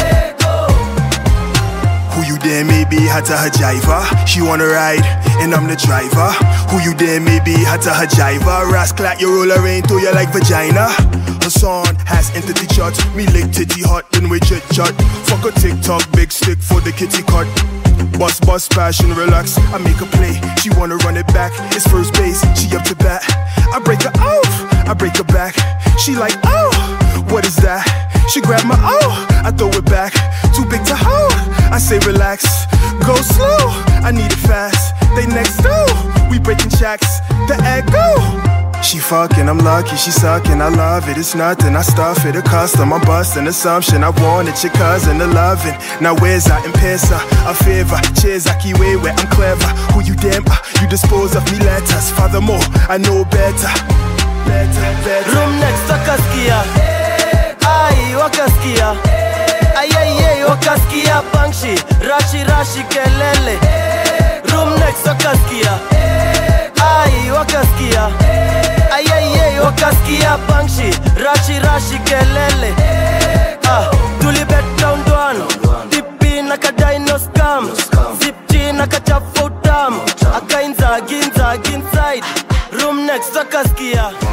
Who you there maybe hata hajiva She wanna ride and I'm the driver Who you there maybe hata hajiva Rascal you roll her rain to you like vagina Her song has entered the chart Me lick titty hot then we chit chat Fuck a TikTok big stick for the kitty cut Bust bust passion relax I make a play She wanna run it back It's first base She up to bat I break her off I break her back She like oh what is that She grab my oh I throw it back Too big to hold I say relax Go slow I need it fast They next door We breaking checks The echo She fucking, I'm lucky, she sucking, I love it. It's nothing, I stuff it, a custom. I'm busting assumption. I wanted your cousin to loving. Now where's that in pesa? A favor, cheers, I keep way where I'm clever. Who you damn? Uh, you dispose of me letters. Furthermore, I know better. Better, better. room next wakaskia ai wakaskia ayayay wakaskia bangshi rashi rashi kelele room next wakaskia ai wakaskia ayayay wakaskia bangshi rashi rashi kelele ah, tulibet round one dipi na kadino scam zipchi na kachafutam akainzagi nzagi inside room next wakaskia